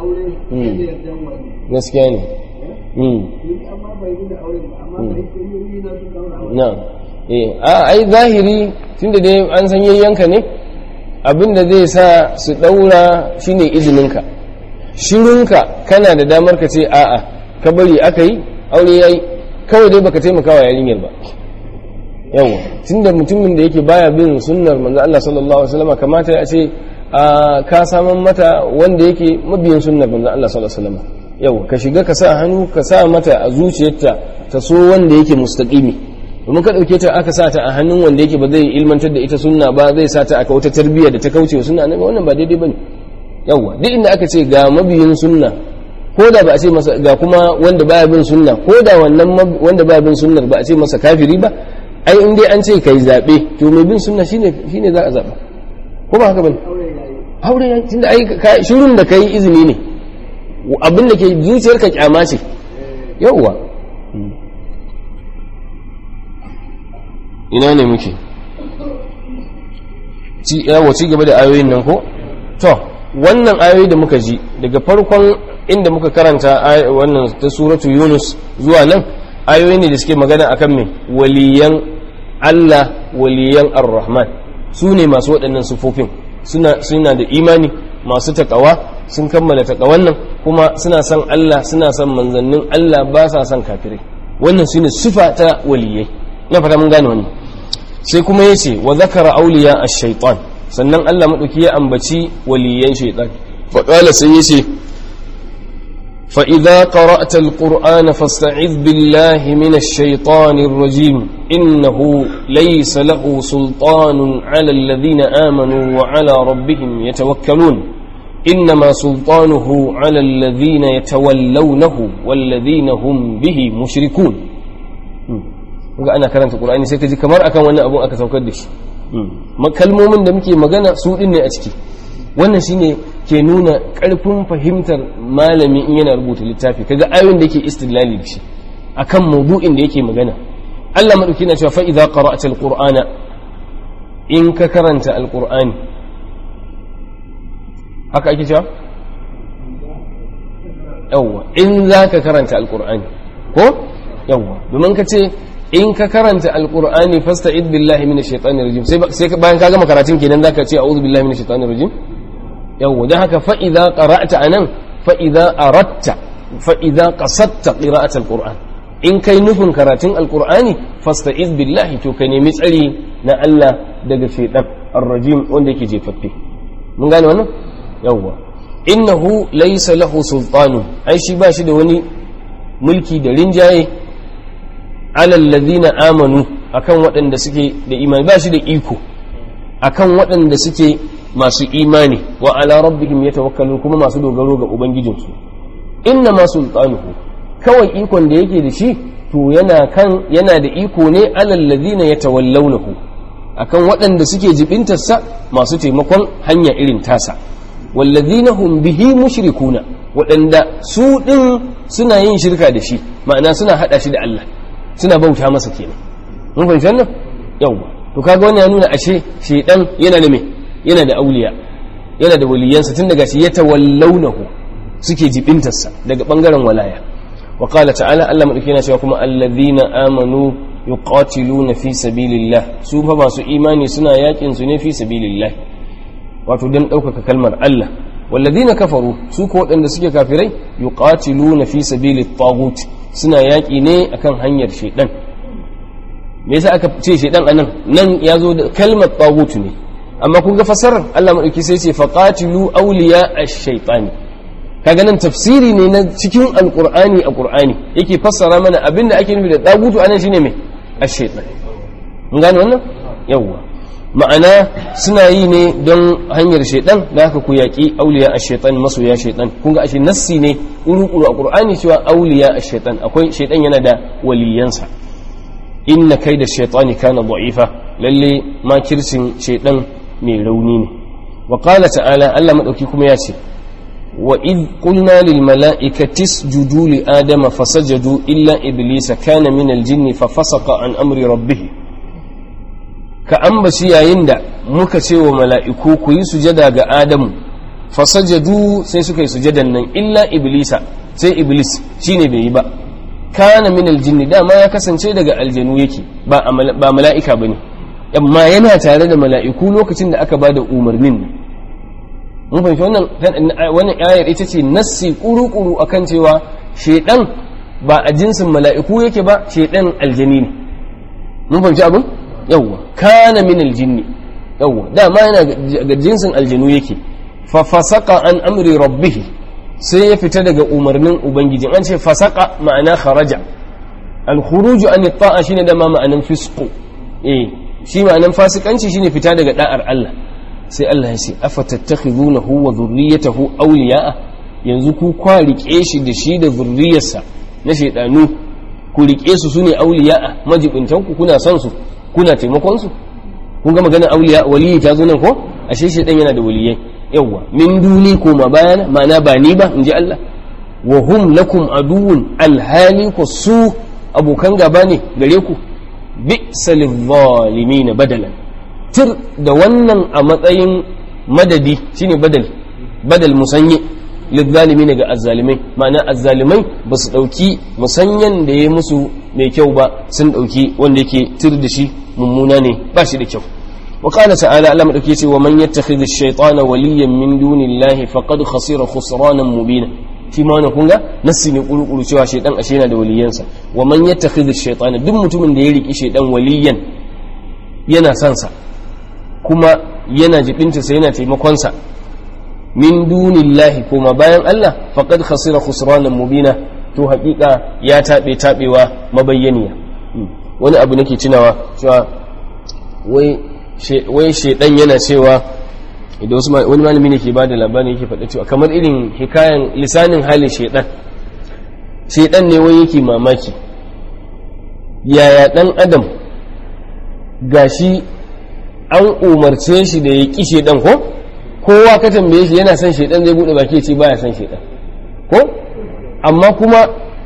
gaskiya ne mm na'am eh a ai zahiri tunda dai an san yayyanka ne abinda zai sa su daura shine izininka shirunka kana da damar ka ce a'a ka bari aka yi aure yayi kawai dai baka taimaka wa yarinyar ba yawa tunda mutumin da yake baya bin sunnar manzo Allah sallallahu alaihi wasallam kamata ya ce ka saman mata wanda yake mabiyin sunnar manzo Allah sallallahu alaihi wasallam yawa ka shiga ka sa hannu ka sa mata a zuciyarta ta so wanda yake mustaqimi domin ka dauke ta aka sa ta a hannun wanda yake ba zai ilmantar da ita sunna ba zai sa ta aka wata tarbiyya da ta kauce wa sunna nan wannan ba daidai bane yawa duk inda aka ce ga mabiyin sunna ko da ba a ce masa ga kuma wanda baya bin sunna ko da wannan wanda baya bin sunnar ba a ce masa kafiri ba ai in dai an ce kai zabe to mai bin sunna shine shine za a zaba ko ba haka bane aure ya tunda ai shirun da kai izini ne abin da ke zuciyarka kyama ce yawwa ina ne muke yawa ci gaba da ayoyin nan ko to wannan ayoyi da muka ji daga farkon inda muka karanta wannan ta suratu yunus zuwa nan ayoyi ne da suke magana akan mai waliyan allah waliyan ar-rahman su ne masu waɗannan sufofin suna da imani masu takawa sun kammala takawan nan kuma suna son allah suna son manzannin allah ba sa son kafirai wannan su ne sufa ta waliyai na fata mun gane wannan sai kuma ya ce wa zakara auliya a shaitan sannan Allah maɗauki ya ambaci waliyan shaitan faƙala sai ya ce فإذا قرأت القرآن فاستعذ بالله من الشيطان الرجيم إنه ليس له سلطان على الذين آمنوا وعلى ربهم يتوكلون إنما سلطانه على الذين يتولونه والذين هم به مشركون ga ana karanta Qur'ani sai ka ji kamar akan wannan abun aka saukar da shi kalmomin da muke magana su din ne a ciki wannan shine ke nuna karfin fahimtar malami in yana rubuta littafi kaga ayoyin da yake istidlali da shi akan maudu'in da yake magana Allah madauki na cewa fa idza qara'ta alqur'ana in ka karanta alqur'ani haka ake cewa yawwa in za ka karanta alqur'ani ko yawwa domin ka ce in ka karanta alqur'ani fasta'id billahi minash shaitanir rajim sai sai bayan ka gama karatun kenan zaka ce a'udhu billahi minash shaitanir rajim yawwa dan haka fa idza qara'ta anan fa idza aratta fa idza qasadta qira'at alqur'an in kai nufin karatun alqur'ani fasta'iz billahi to ka nemi tsari na Allah daga shaitan ar-rajim wanda yake jefaffe mun gane wannan yawwa innahu laysa lahu sultanu ai shi ba shi da wani mulki da rinjaye alal ladina amanu akan waɗanda suke da imani ba shi da iko akan waɗanda suke masu imani wa ala rabbihim yatawakkalun kuma masu dogaro ga ubangijinsu inna ma sultanuhu kawai ikon da yake da shi to yana kan yana da iko ne alal ladina yatawallawnahu akan waɗanda suke jibintarsa masu taimakon hanya irin tasa wallazina hum bihi mushrikuna waɗanda su ɗin suna yin shirka da shi ma'ana suna haɗa shi da Allah suna bauta masa kenan mun fahimci wannan yawwa to kaga wannan ya nuna ashe shedan yana da me yana da auliya yana da waliyansa tun daga shi ya tawallaunahu suke jibintarsa daga bangaren walaya wa qala ta'ala Allah madauki yana cewa kuma allazina amanu yuqatiluna fi sabilillah su fa masu imani suna yakin su ne fi sabilillah wato dan ɗaukaka kalmar Allah wallazina kafaru su ko waɗanda suke kafirai yuqatiluna fi sabilit taghut suna yaƙi ne akan hanyar shaidan me yasa aka ce shaidan anan nan ya zo da kalmar taghut ne amma kun ga fasarar Allah madauki sai ce faqatilu awliya ash-shaytani kaga nan tafsiri ne na cikin alqur'ani a qur'ani yake fassara mana abinda ake nufi da tagutu anan shine me ash-shaytan mun gane wannan yawwa ma'ana suna yi ne don hanyar shaidan da haka ku yaƙi auliya a shaitan masoya shaitan kun ga ashe nassi ne uru a qur'ani cewa auliya a shaitan akwai shaitan yana da waliyansa inna kai da shaitani kana da'ifa lalle makircin shaitan mai rauni ne wa qala ta'ala Allah madauki kuma ya ce wa id qulna lil mala'ikati isjudu li adama fasajadu illa iblisa kana min al jinni fa fasaqa an amri rabbih ka ambaci yayin da muka ce wa mala'iku ku yi sujada ga Adamu, fasajadu sai suka yi sujadan nan illa Iblisa sai Iblis shi ne bai yi ba, kana min aljinni dama ya kasance daga aljanu yake ba mala'ika ba ne, amma yana tare da mala'iku lokacin da aka ba da umarnin nan. Mun fahimci wannan ayar ita ce nassi kuru-kuru akan cewa shaidan ba a jinsin mala'iku yake ba shaidan aljani ne. Mun fahimci abin? yawwa kana min aljinni yawwa dama yana ga jinsin aljinu yake fa fasaka an amri rabbih sai ya fita daga umarnin ubangiji an ce fasaka ma'ana kharaja al khuruj an ta'a shine da ma ma'anan fisqu eh shi ma'anan fasikanci shine fita daga da'ar Allah sai Allah ya ce afatattakhidunahu wa dhurriyyatahu awliya'a yanzu ku kwa rike shi da shi da zurriyarsa na shaydanu ku rike su sune awliya'a majibuntan ku kuna son su kuna taimakon su kun ga maganar auliya waliyi ta zo nan ko ashe shi dan yana da waliyai yawa min duni ko ma bayana ma'ana ba ni ba in ji Allah wa hum lakum aduwwun alhali ku su abokan gaba ne gare ku bi'sa lidh badalan tir da wannan a matsayin madadi shine badal badal musanye lidh ga azzalimai ma'ana azzalimai ba su dauki musanyan da ya musu mai kyau ba sun dauki wanda yake tir da shi mummuna ne ba shi da kyau wa qala ta'ala Allah madauki yace wa man yattakhidhu ash-shaytana waliyan min dunillahi faqad khasira khusranan mubina shi ma wannan kunga nassi ne kurukuru cewa shaytan ashe yana da waliyansa wa man yattakhidhu ash-shaytana duk mutumin da ya riki shaytan waliyan yana son sa kuma yana jibinta sa yana taimakon sa min dunillahi kuma bayan Allah faqad khasira khusranan mubina to haƙiƙa ya taɓe taɓewa mabayyaniya wani abu nake tunawa cewa wai shaidan yana cewa idan wasu wani malami ne ke ba da labarin yake faɗa cewa kamar irin hikayen lisanin halin shaidan shaidan ne wai yake mamaki yaya ɗan adam gashi an umarce shi da ya ƙi shaidan ko kowa ka tambaye shi yana son shaidan zai buɗe baki ya ce baya son shaidan ko amma kuma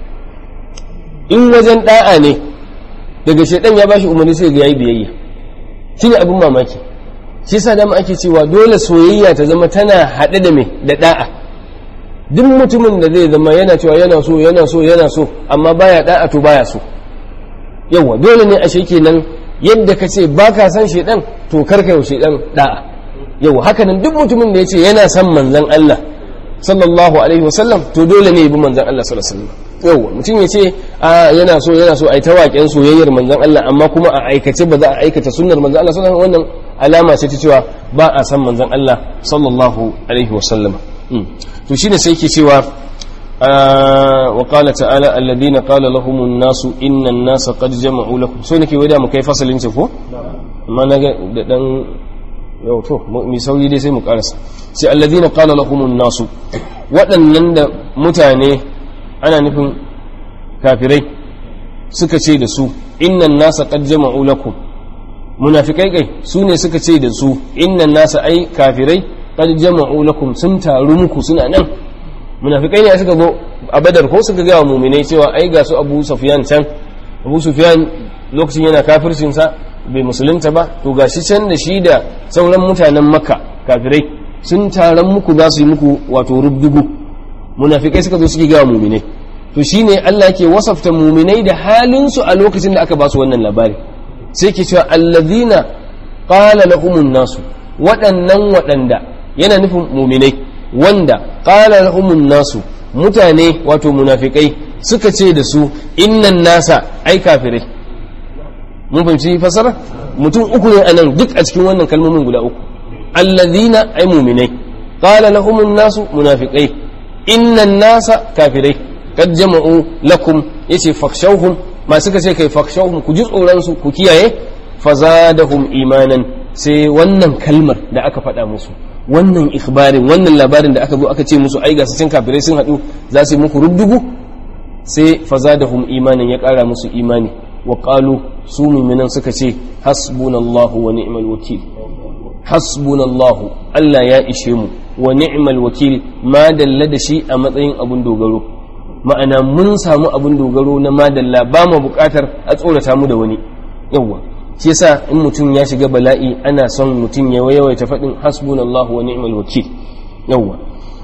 in wajen ɗa'a ne daga shaidan ya bashi umarni sai ga yayi biyayya shine abin mamaki shi yasa dama ake cewa dole soyayya ta zama tana haɗe da me da da'a duk mutumin da zai zama yana cewa yana so yana so yana so amma baya da'a to baya so yawa dole ne ashe kenan yadda ka ce baka san shedan to karka yau shedan da'a yawa haka nan duk mutumin da ya ce yana son manzon Allah sallallahu alaihi wasallam to dole ne ya bi manzon Allah sallallahu alaihi wasallam yawa mutum ya ce a yana so yana so a yi ta waƙen soyayyar manzon Allah amma kuma a aikace ba za a aikata sunnar manzon Allah sallallahu alaihi wannan alama ce ta cewa ba a san manzon Allah sallallahu alaihi wasallam to shine sai yake cewa wa qala ta'ala alladhina qala lahum an-nasu inna an-nasa qad jama'u lakum so nake wada mu kai fasalin ce ko amma naga da dan yau to mi sauri dai sai mu karasa sai alladhina qala lahum an-nasu waɗannan da mutane ana nufin kafirai suka ce da su innan nasa qad jama'u lakum munafikai kai su ne suka ce da su innan nasa ai kafirai qad jama'u lakum sun taru muku suna nan munafikai ne suka zo a badar ko suka ga mu'minai cewa ai ga su Abu Sufyan can Abu Sufyan lokacin yana kafircin sa bai musulunta ba to gashi can da shi da sauran mutanen Makka kafirai sun taron muku za su yi muku wato rubdugu munafikai suka zo suke ga mu'minai to shine Allah yake wasafta mu'minai da halin su a lokacin da aka ba su wannan labari sai ke cewa allazina qala lahumun nasu waɗannan waɗanda yana nufin mu'minai wanda qala lahumun nasu mutane wato munafikai suka ce da su innan nasa ai kafirai mun fahimci fasara mutum uku ne anan duk a cikin wannan kalmomin guda uku allazina ai mu'minai qala lahumun nasu munafikai innan nasa kafirai kad jama'u lakum yace fakshawhum ma suka ce kai fakshawhum ku ji tsoron su ku kiyaye fazadahum imanan sai wannan kalmar da aka faɗa musu wannan ikhbarin wannan labarin da aka zo aka ce musu ai ga cin kafirai sun haɗu za su yi muku rubdugu sai fazadahum imanan ya ƙara musu imani wa qalu su mu'minan suka ce hasbunallahu wa ni'mal wakil hasbunallahu Allah ya ishe mu wa ni'mal wakil ma dalla da shi a matsayin abun dogaro ma'ana mun samu abun dogaro na madalla ba mu bukatar a tsorata mu da wani yawwa shi yasa in mutum ya shiga bala'i ana son mutum ya yawaita faɗin hasbunallahu wa ni'mal wakil yawwa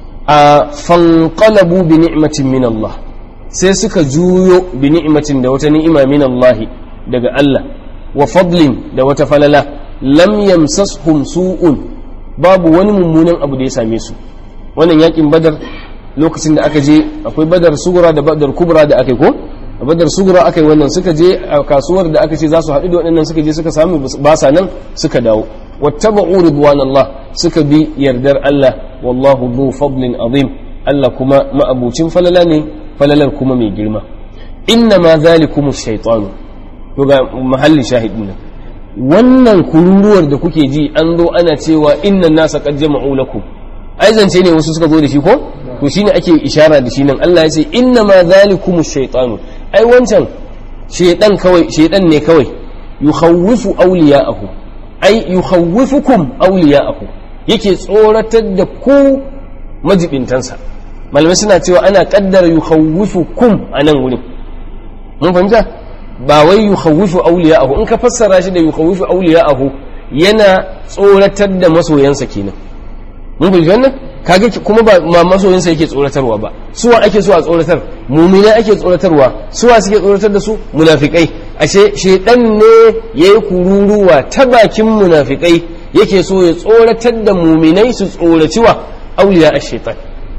a fanqalabu bi ni'matin min Allah sai suka juyo bi ni'matin da wata ni'ima min Allah daga Allah wa fadlin da wata falala lam yamsashum su'un babu wani mummunan abu da ya same su wannan yakin badar lokacin da aka je akwai badar sugura da badar kubra da aka yi ko a badar sugura aka yi wannan suka je a kasuwar da aka ce za su haɗu da waɗannan suka je suka samu basa nan suka dawo wattaba'u ridwanallah suka bi yardar Allah wallahu dhu fadlin azim Allah kuma ma'abucin falala ne falalar kuma mai girma inna ma zalikum shaytanu to ga mahalli shahidina wannan kururuwar da kuke ji an zo ana cewa innan nasa qad jama'u lakum ai zance ne wasu suka zo da shi ko to shine ake ishara da shi nan Allah ya ce inna ma zalikum shaytanu ai wancan shaydan kawai shaydan ne kawai yukhawwifu awliya'ahu ai yukhawwifukum awliya'ahu yake tsoratar da ku majibintansa malamai suna cewa ana kaddara yukhawwifukum a nan wurin mun fahimta ba wai yukhawwifu awliya'ahu in ka fassara shi da yukhawwifu awliya'ahu yana tsoratar da masoyansa kenan mun fahimci wannan kaga kuma ba ma masoyinsa yake tsoratarwa ba suwa ake so a tsoratar mumina ake tsoratarwa suwa suke tsoratar da su munafikai ashe shedan ne yayi kururuwa ta bakin munafikai yake so ya tsoratar da muminai su tsoraci wa auliya ash-shaytan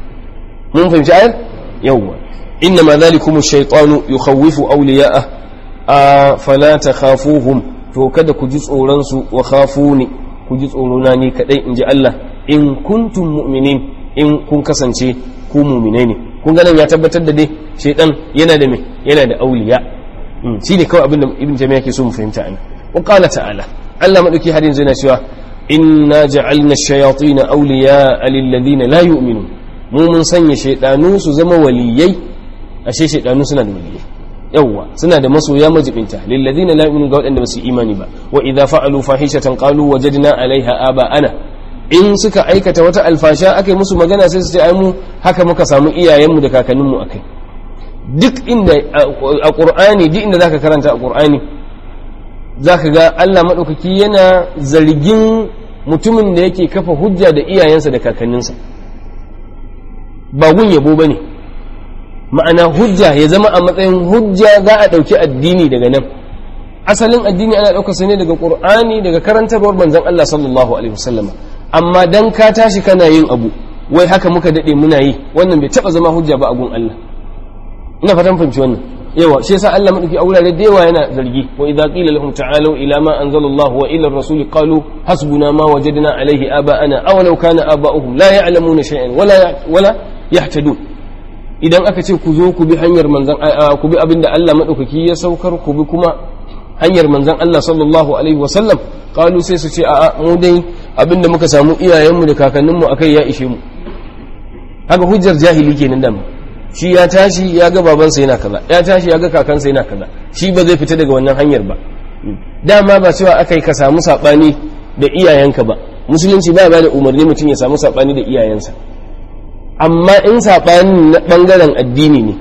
mun fahimci ayar yawwa inna ma dhalikum ash-shaytanu yukhawwifu awliya'ah a fala takhafuhum to kada ku ji tsoron su wa khafuni ku ji tsorona ni kadai inji Allah in kuntum mu'minin in kun kasance ku mu'minai ne kun ga nan ya tabbatar da dai shaytan yana da me yana da auliya shi ne kawai abin da ibn jami'a ke so mu fahimta ana wa qala ta'ala Allah madauki har yanzu yana cewa inna ja'alna ash-shayatin awliya lil ladina la yu'minun mu mun sanya shaydanu su zama waliyai ashe shaydanu suna da waliyai yawwa suna da masoya majibinta lil ladina la yu'minun ga wadanda basu imani ba wa idza fa'alu fahishatan qalu wajadna 'alayha aba'ana in suka aikata wata alfasha akai musu magana sai su ce ai mu haka muka samu iyayenmu da kakanninmu akai duk inda a qur'ani duk inda zaka karanta a qur'ani zaka ga Allah madaukaki yana zargin mutumin da yake kafa hujja da iyayensa da kakanninsa ba gun yabo bane ma'ana hujja ya zama a matsayin hujja za a ɗauki addini daga nan asalin addini ana ɗaukar sa ne daga ƙur'ani daga karantarwar manzon Allah sallallahu alaihi wasallama amma dan ka tashi kana yin abu wai haka muka daɗe muna yi wannan bai taɓa zama hujja ba a gun Allah ina fatan fahimci wannan yawa shi yasa Allah madauki a wurare da yawa yana zargi wa idza qila lahum ta'alu ila ma anzalallahu wa ila ar-rasuli qalu hasbuna ma wajadna alayhi aba'ana aw law kana aba'uhum la ya'lamuna shay'an wala wala yahtadun idan aka ce ku zo ku bi hanyar manzan ku bi abin da Allah maɗaukaki ya saukar ku bi kuma hanyar manzan Allah sallallahu alaihi wasallam kalu sai su ce a'a mu dai abin da muka samu iyayenmu da kakanninmu akai ya ishe mu haka hujjar jahili kenan da shi ya tashi ya ga babansa yana kaza ya tashi ya ga kakansa yana kaza shi ba zai fita daga wannan hanyar ba dama ba cewa akai ka samu sabani da iyayenka ba musulunci ba ba da umarni mutum ya samu sabani da iyayensa amma in saɓani na ɓangaren addini ne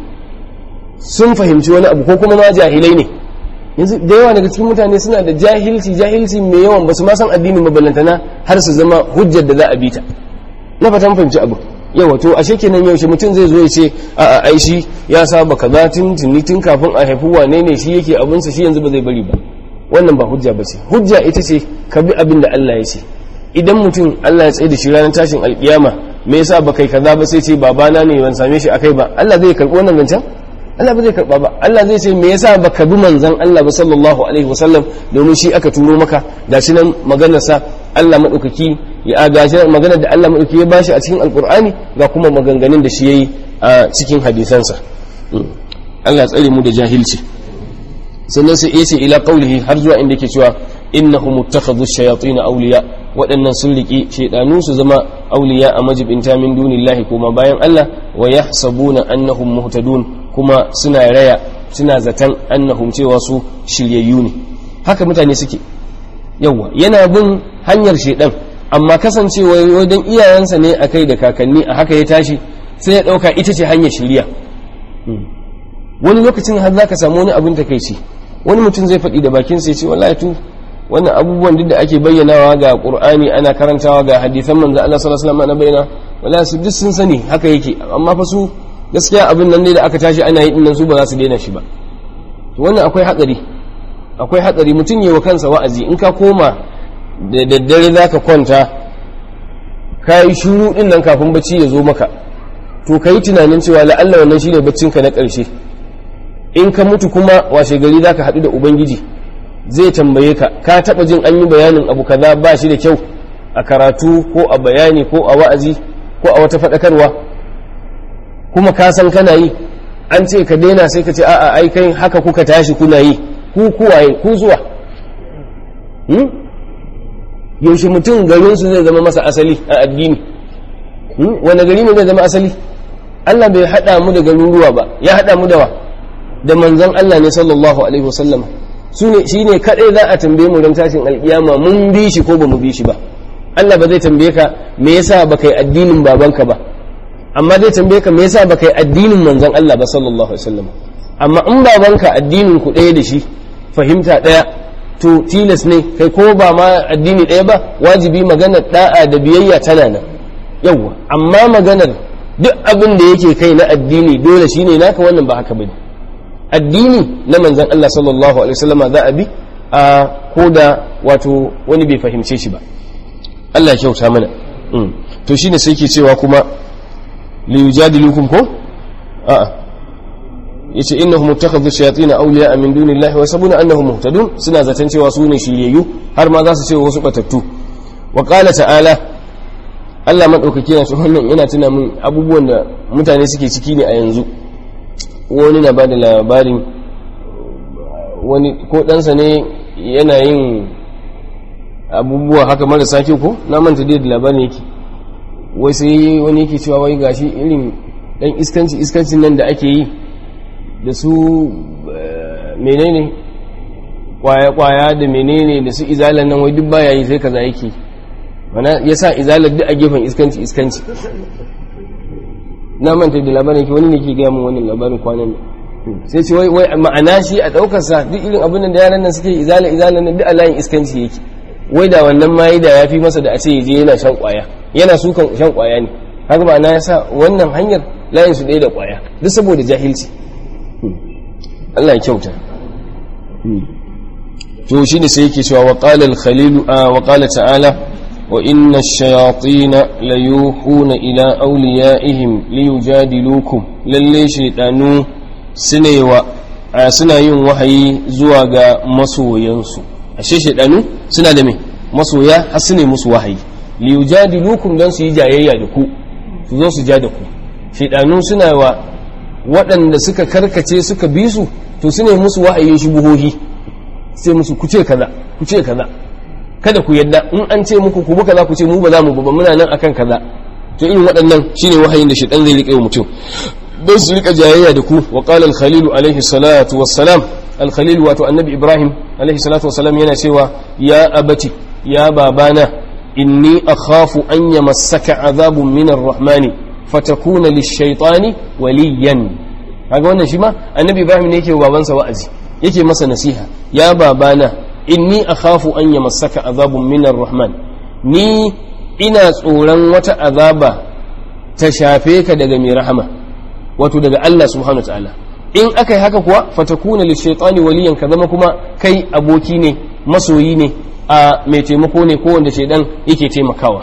sun fahimci wani abu ko kuma ma jahilai ne yanzu da yawa daga cikin mutane suna da jahilci jahilci mai yawan ba su ma san addinin maballantana har su zama hujjar da za a bi ta na fatan fahimci abu yawa to ashe kenan yaushe mutum zai zo ya ce a a ai shi ya saba kaza tun tuni tun kafin a haifi wane ne shi yake abinsa shi yanzu ba zai bari ba wannan ba hujja ba ce hujja ita ce ka bi abin da Allah ya ce idan mutum Allah ya tsaye da shi ranar tashin alkiyama me yasa ba kai kaza ba sai ce babana ne ban same shi akai ba Allah zai karbi wannan zancen Allah ba zai karba ba Allah zai ce me yasa baka bi manzon Allah ba sallallahu alaihi wasallam domin shi aka turo maka gashi nan maganar sa Allah madaukaki ya gashi maganar da Allah madaukaki ya bashi a cikin alqur'ani ga kuma maganganun da shi yayi a cikin hadisansa Allah ya tsare mu da jahilci sannan sai yace ila qaulihi har zuwa inda yake cewa innahum muttakhadhu shayatin awliya waɗannan sun riƙi shaidanu su zama auliya a majibinta min dunillahi kuma bayan Allah wa yahsabuna annahum muhtadun kuma suna raya suna zaton annahum cewa su shiryayyu ne haka mutane suke yawa yana bin hanyar shaidan amma kasancewa wajen iyayensa ne akai da kakanni a haka ya tashi sai ya ɗauka ita ce hanyar shirya wani lokacin har za ka samu wani abin takaici wani mutum zai faɗi da bakinsa ya ce wallahi tu wannan abubuwan duk da ake bayyanawa ga qur'ani ana karantawa ga hadisan manzo Allah sallallahu alaihi wasallam ana bayyana wallahi su duk sun sani haka yake amma fa su gaskiya abin nan ne da aka tashi ana yi dinnan su ba za su daina shi ba to wannan akwai hatsari akwai hatsari mutum yi wa kansa wa'azi in ka koma da daddare zaka kwanta ka yi shuru din nan kafin bacci ya zo maka to ka yi tunanin cewa la'alla wannan shine baccinka na ƙarshe in ka mutu kuma washe gari zaka haɗu da ubangiji zai tambaye ka ka taba jin an yi bayanin abu kaza ba shi da kyau a karatu ko a bayani ko a wa'azi ko a wata faɗakarwa kuma ka san kana yi an ce ka daina sai ka ce a'a ai kai haka kuka tashi kuna yi ku kuwaye ku zuwa yaushe mutum garinsu zai zama masa asali a addini wanda gari ne zai zama asali Allah bai haɗa mu da garuruwa ba ya haɗa mu da wa da manzon Allah ne sallallahu alaihi wasallam shi ne kaɗai za a tambaye mu don tashin alƙiyama mun bi shi ko ba mu bi shi ba Allah ba zai tambaye ka me yasa ba kai addinin babanka ba amma zai tambaye ka me yasa ba kai addinin manzon Allah ba sallallahu alaihi wasallam amma in babanka addinin ku ɗaya da shi fahimta ɗaya to tilas ne kai ko ba ma addini ɗaya ba wajibi maganar da'a da biyayya tana nan yawwa amma maganar duk abin da yake kai na addini dole shine naka wannan ba haka bane addini na manzan Allah sallallahu alaihi wasallama za a bi a ko da wato wani bai fahimce shi ba Allah ya kyauta mana to shine sai ke cewa kuma li yujadilukum ko a'a yace innahum muttakhadhu shayatin awliya min dunillahi wa sabuna annahum muhtadun suna zaton cewa su ne shiryayyu har ma za su ce wasu batattu wa qala ta'ala Allah maɗaukaki yana wannan yana tuna min abubuwan da mutane suke ciki ne a yanzu wani na ba da labarin wani ko ɗansa ne yana yin abubuwa haka marasa kyau ko na manta dai da labarin yake wai sai wani yake cewa wai gashi irin dan iskanci iskancin nan da ake yi da su menene kwaya kwaya da menene da su izalan nan wai duk baya yi sai kaza yake mana yasa izalar duk a gefen iskanci iskanci na manta da labarin yake wani ne ke gaya min wannan labarin kwanan sai ce wai ma'ana shi a daukar sa duk irin abin da yaran nan suke izala izalan nan duk a layin iskanci yake wai da wannan ma da ya fi masa da a ce je yana shan kwaya yana sukan shan kwaya ne haka ba na yasa wannan hanyar layin su ɗaya da kwaya duk saboda jahilci Allah ya kyauta to shi ne sai yake cewa wa qala al-khalil wa qala ta'ala wa inna ash-shayatin la yuhuna ila awliyaihim liyujadilukum lalle shaytanu sunewa suna yin wahayi zuwa ga masoyansu ashe shaidanu suna da me masoya har su ne musu wahayi li yujadilukum dan su yi jayayya da ku su zo su ja da ku shaidanu suna wa waɗanda suka karkace suka bi su to su ne musu wahayin shubuhohi sai musu ku ce kaza ku ce kaza kada ku yadda in an ce muku ku kaza ku ce mu ba za mu ba muna nan akan kaza to irin waɗannan shine wahayin da shaidan zai rike wa mutum don su rika jayayya da ku wa qala al-khalil alaihi salatu wassalam al-khalil wato annabi ibrahim alaihi salatu wassalam yana cewa ya abati ya babana inni akhafu an yamassaka azabun min ar-rahmani fatakuna lish-shaytani waliyan kaga wannan shi ma annabi ibrahim ne yake wa babansa wa'azi yake masa nasiha ya babana inni akhafu an yamassaka azabun min ar-rahman ni ina tsoron wata azaba ta shafe ka daga mai rahama wato daga Allah subhanahu ta'ala in aka yi haka kuwa fatakuna lishaitani waliyan ka zama kuma kai aboki ne masoyi ne a mai taimako ne ko wanda shaidan yake taimakawa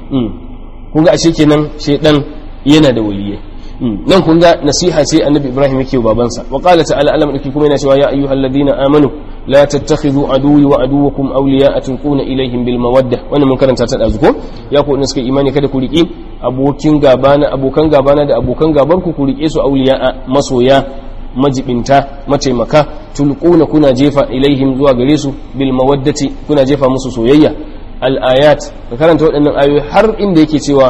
kun ga ashe kenan shaidan yana da waliyai nan kun ga nasiha ce annabi ibrahim yake babansa wa qala ta'ala alam dake kuma yana cewa ya ayyuhal ladina amanu la tattakhidhu aduwwi wa aduwwakum awliya'a tulquna ilaihim bil mawaddah wannan mun karanta ta dazu ko ya ku suka imani kada ku riki abokin gabana abokan gabana da abokan gabar ku ku rike su awliya'a masoya majibinta mataimaka tulquna kuna jefa ilaihim zuwa gare su bil mawaddati kuna jefa musu soyayya al ayat ka karanta waɗannan ayoyi har inda yake cewa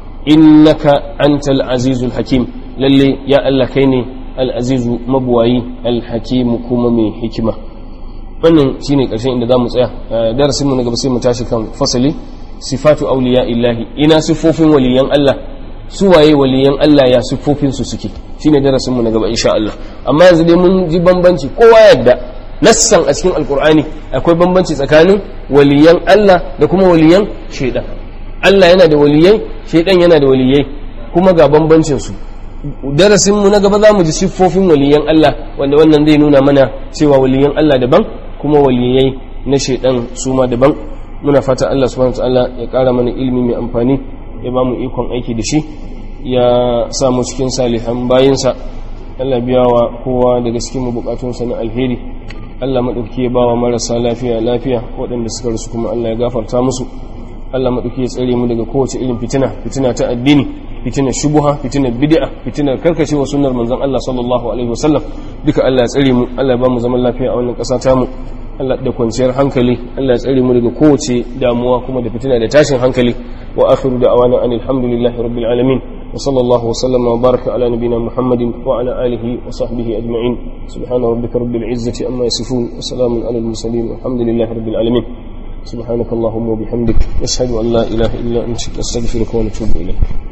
innaka antal azizul hakim lalle ya Allah kai ne al azizu mabuwayi al hakim kuma mai hikima wannan shine karshen inda zamu tsaya darasin mu na gaba sai mu tashi kan fasali sifatu awliya illahi ina sifofin waliyan Allah su waye waliyan Allah ya sifofin su suke shine darasin mu na gaba insha Allah amma yanzu dai mun ji bambanci kowa yadda nassan a cikin alkur'ani akwai bambanci tsakanin waliyan Allah da kuma waliyan shaidan Allah yana da waliyai shaidan yana da waliyai kuma ga bambancin su darasin mu na gaba za mu ji siffofin waliyan Allah wanda wannan zai nuna mana cewa waliyan Allah daban kuma waliyai na shaidan su ma daban muna fata Allah subhanahu wataala ya kara mana ilimi mai amfani ya ba mu ikon aiki da shi ya sa mu cikin salihan bayinsa Allah biya wa kowa daga cikin mu bukatunsa na alheri Allah maɗauki ya ba wa marasa lafiya lafiya waɗanda suka rasu kuma Allah ya gafarta musu Allah maɗauki ya tsare mu daga kowace irin fitina fitina ta addini fitinar shubuha fitinar bid'a fitinar karkacewa sunnar manzon Allah sallallahu alaihi wasallam duka Allah ya tsare mu Allah ya ba mu zaman lafiya a wannan ƙasa ta mu Allah da kwanciyar hankali Allah ya tsare mu daga kowace damuwa kuma da fitina da tashin hankali wa akhiru da'awana anil hamdulillahi rabbil alamin وصلى الله وسلم وبارك على نبينا محمد وعلى آله وصحبه أجمعين سبحان ربك رب العزة أما يصفون وسلام على المرسلين والحمد لله رب العالمين سبحانك اللهم وبحمدك نشهد أن لا إله إلا أنت نستغفرك ونتوب إليك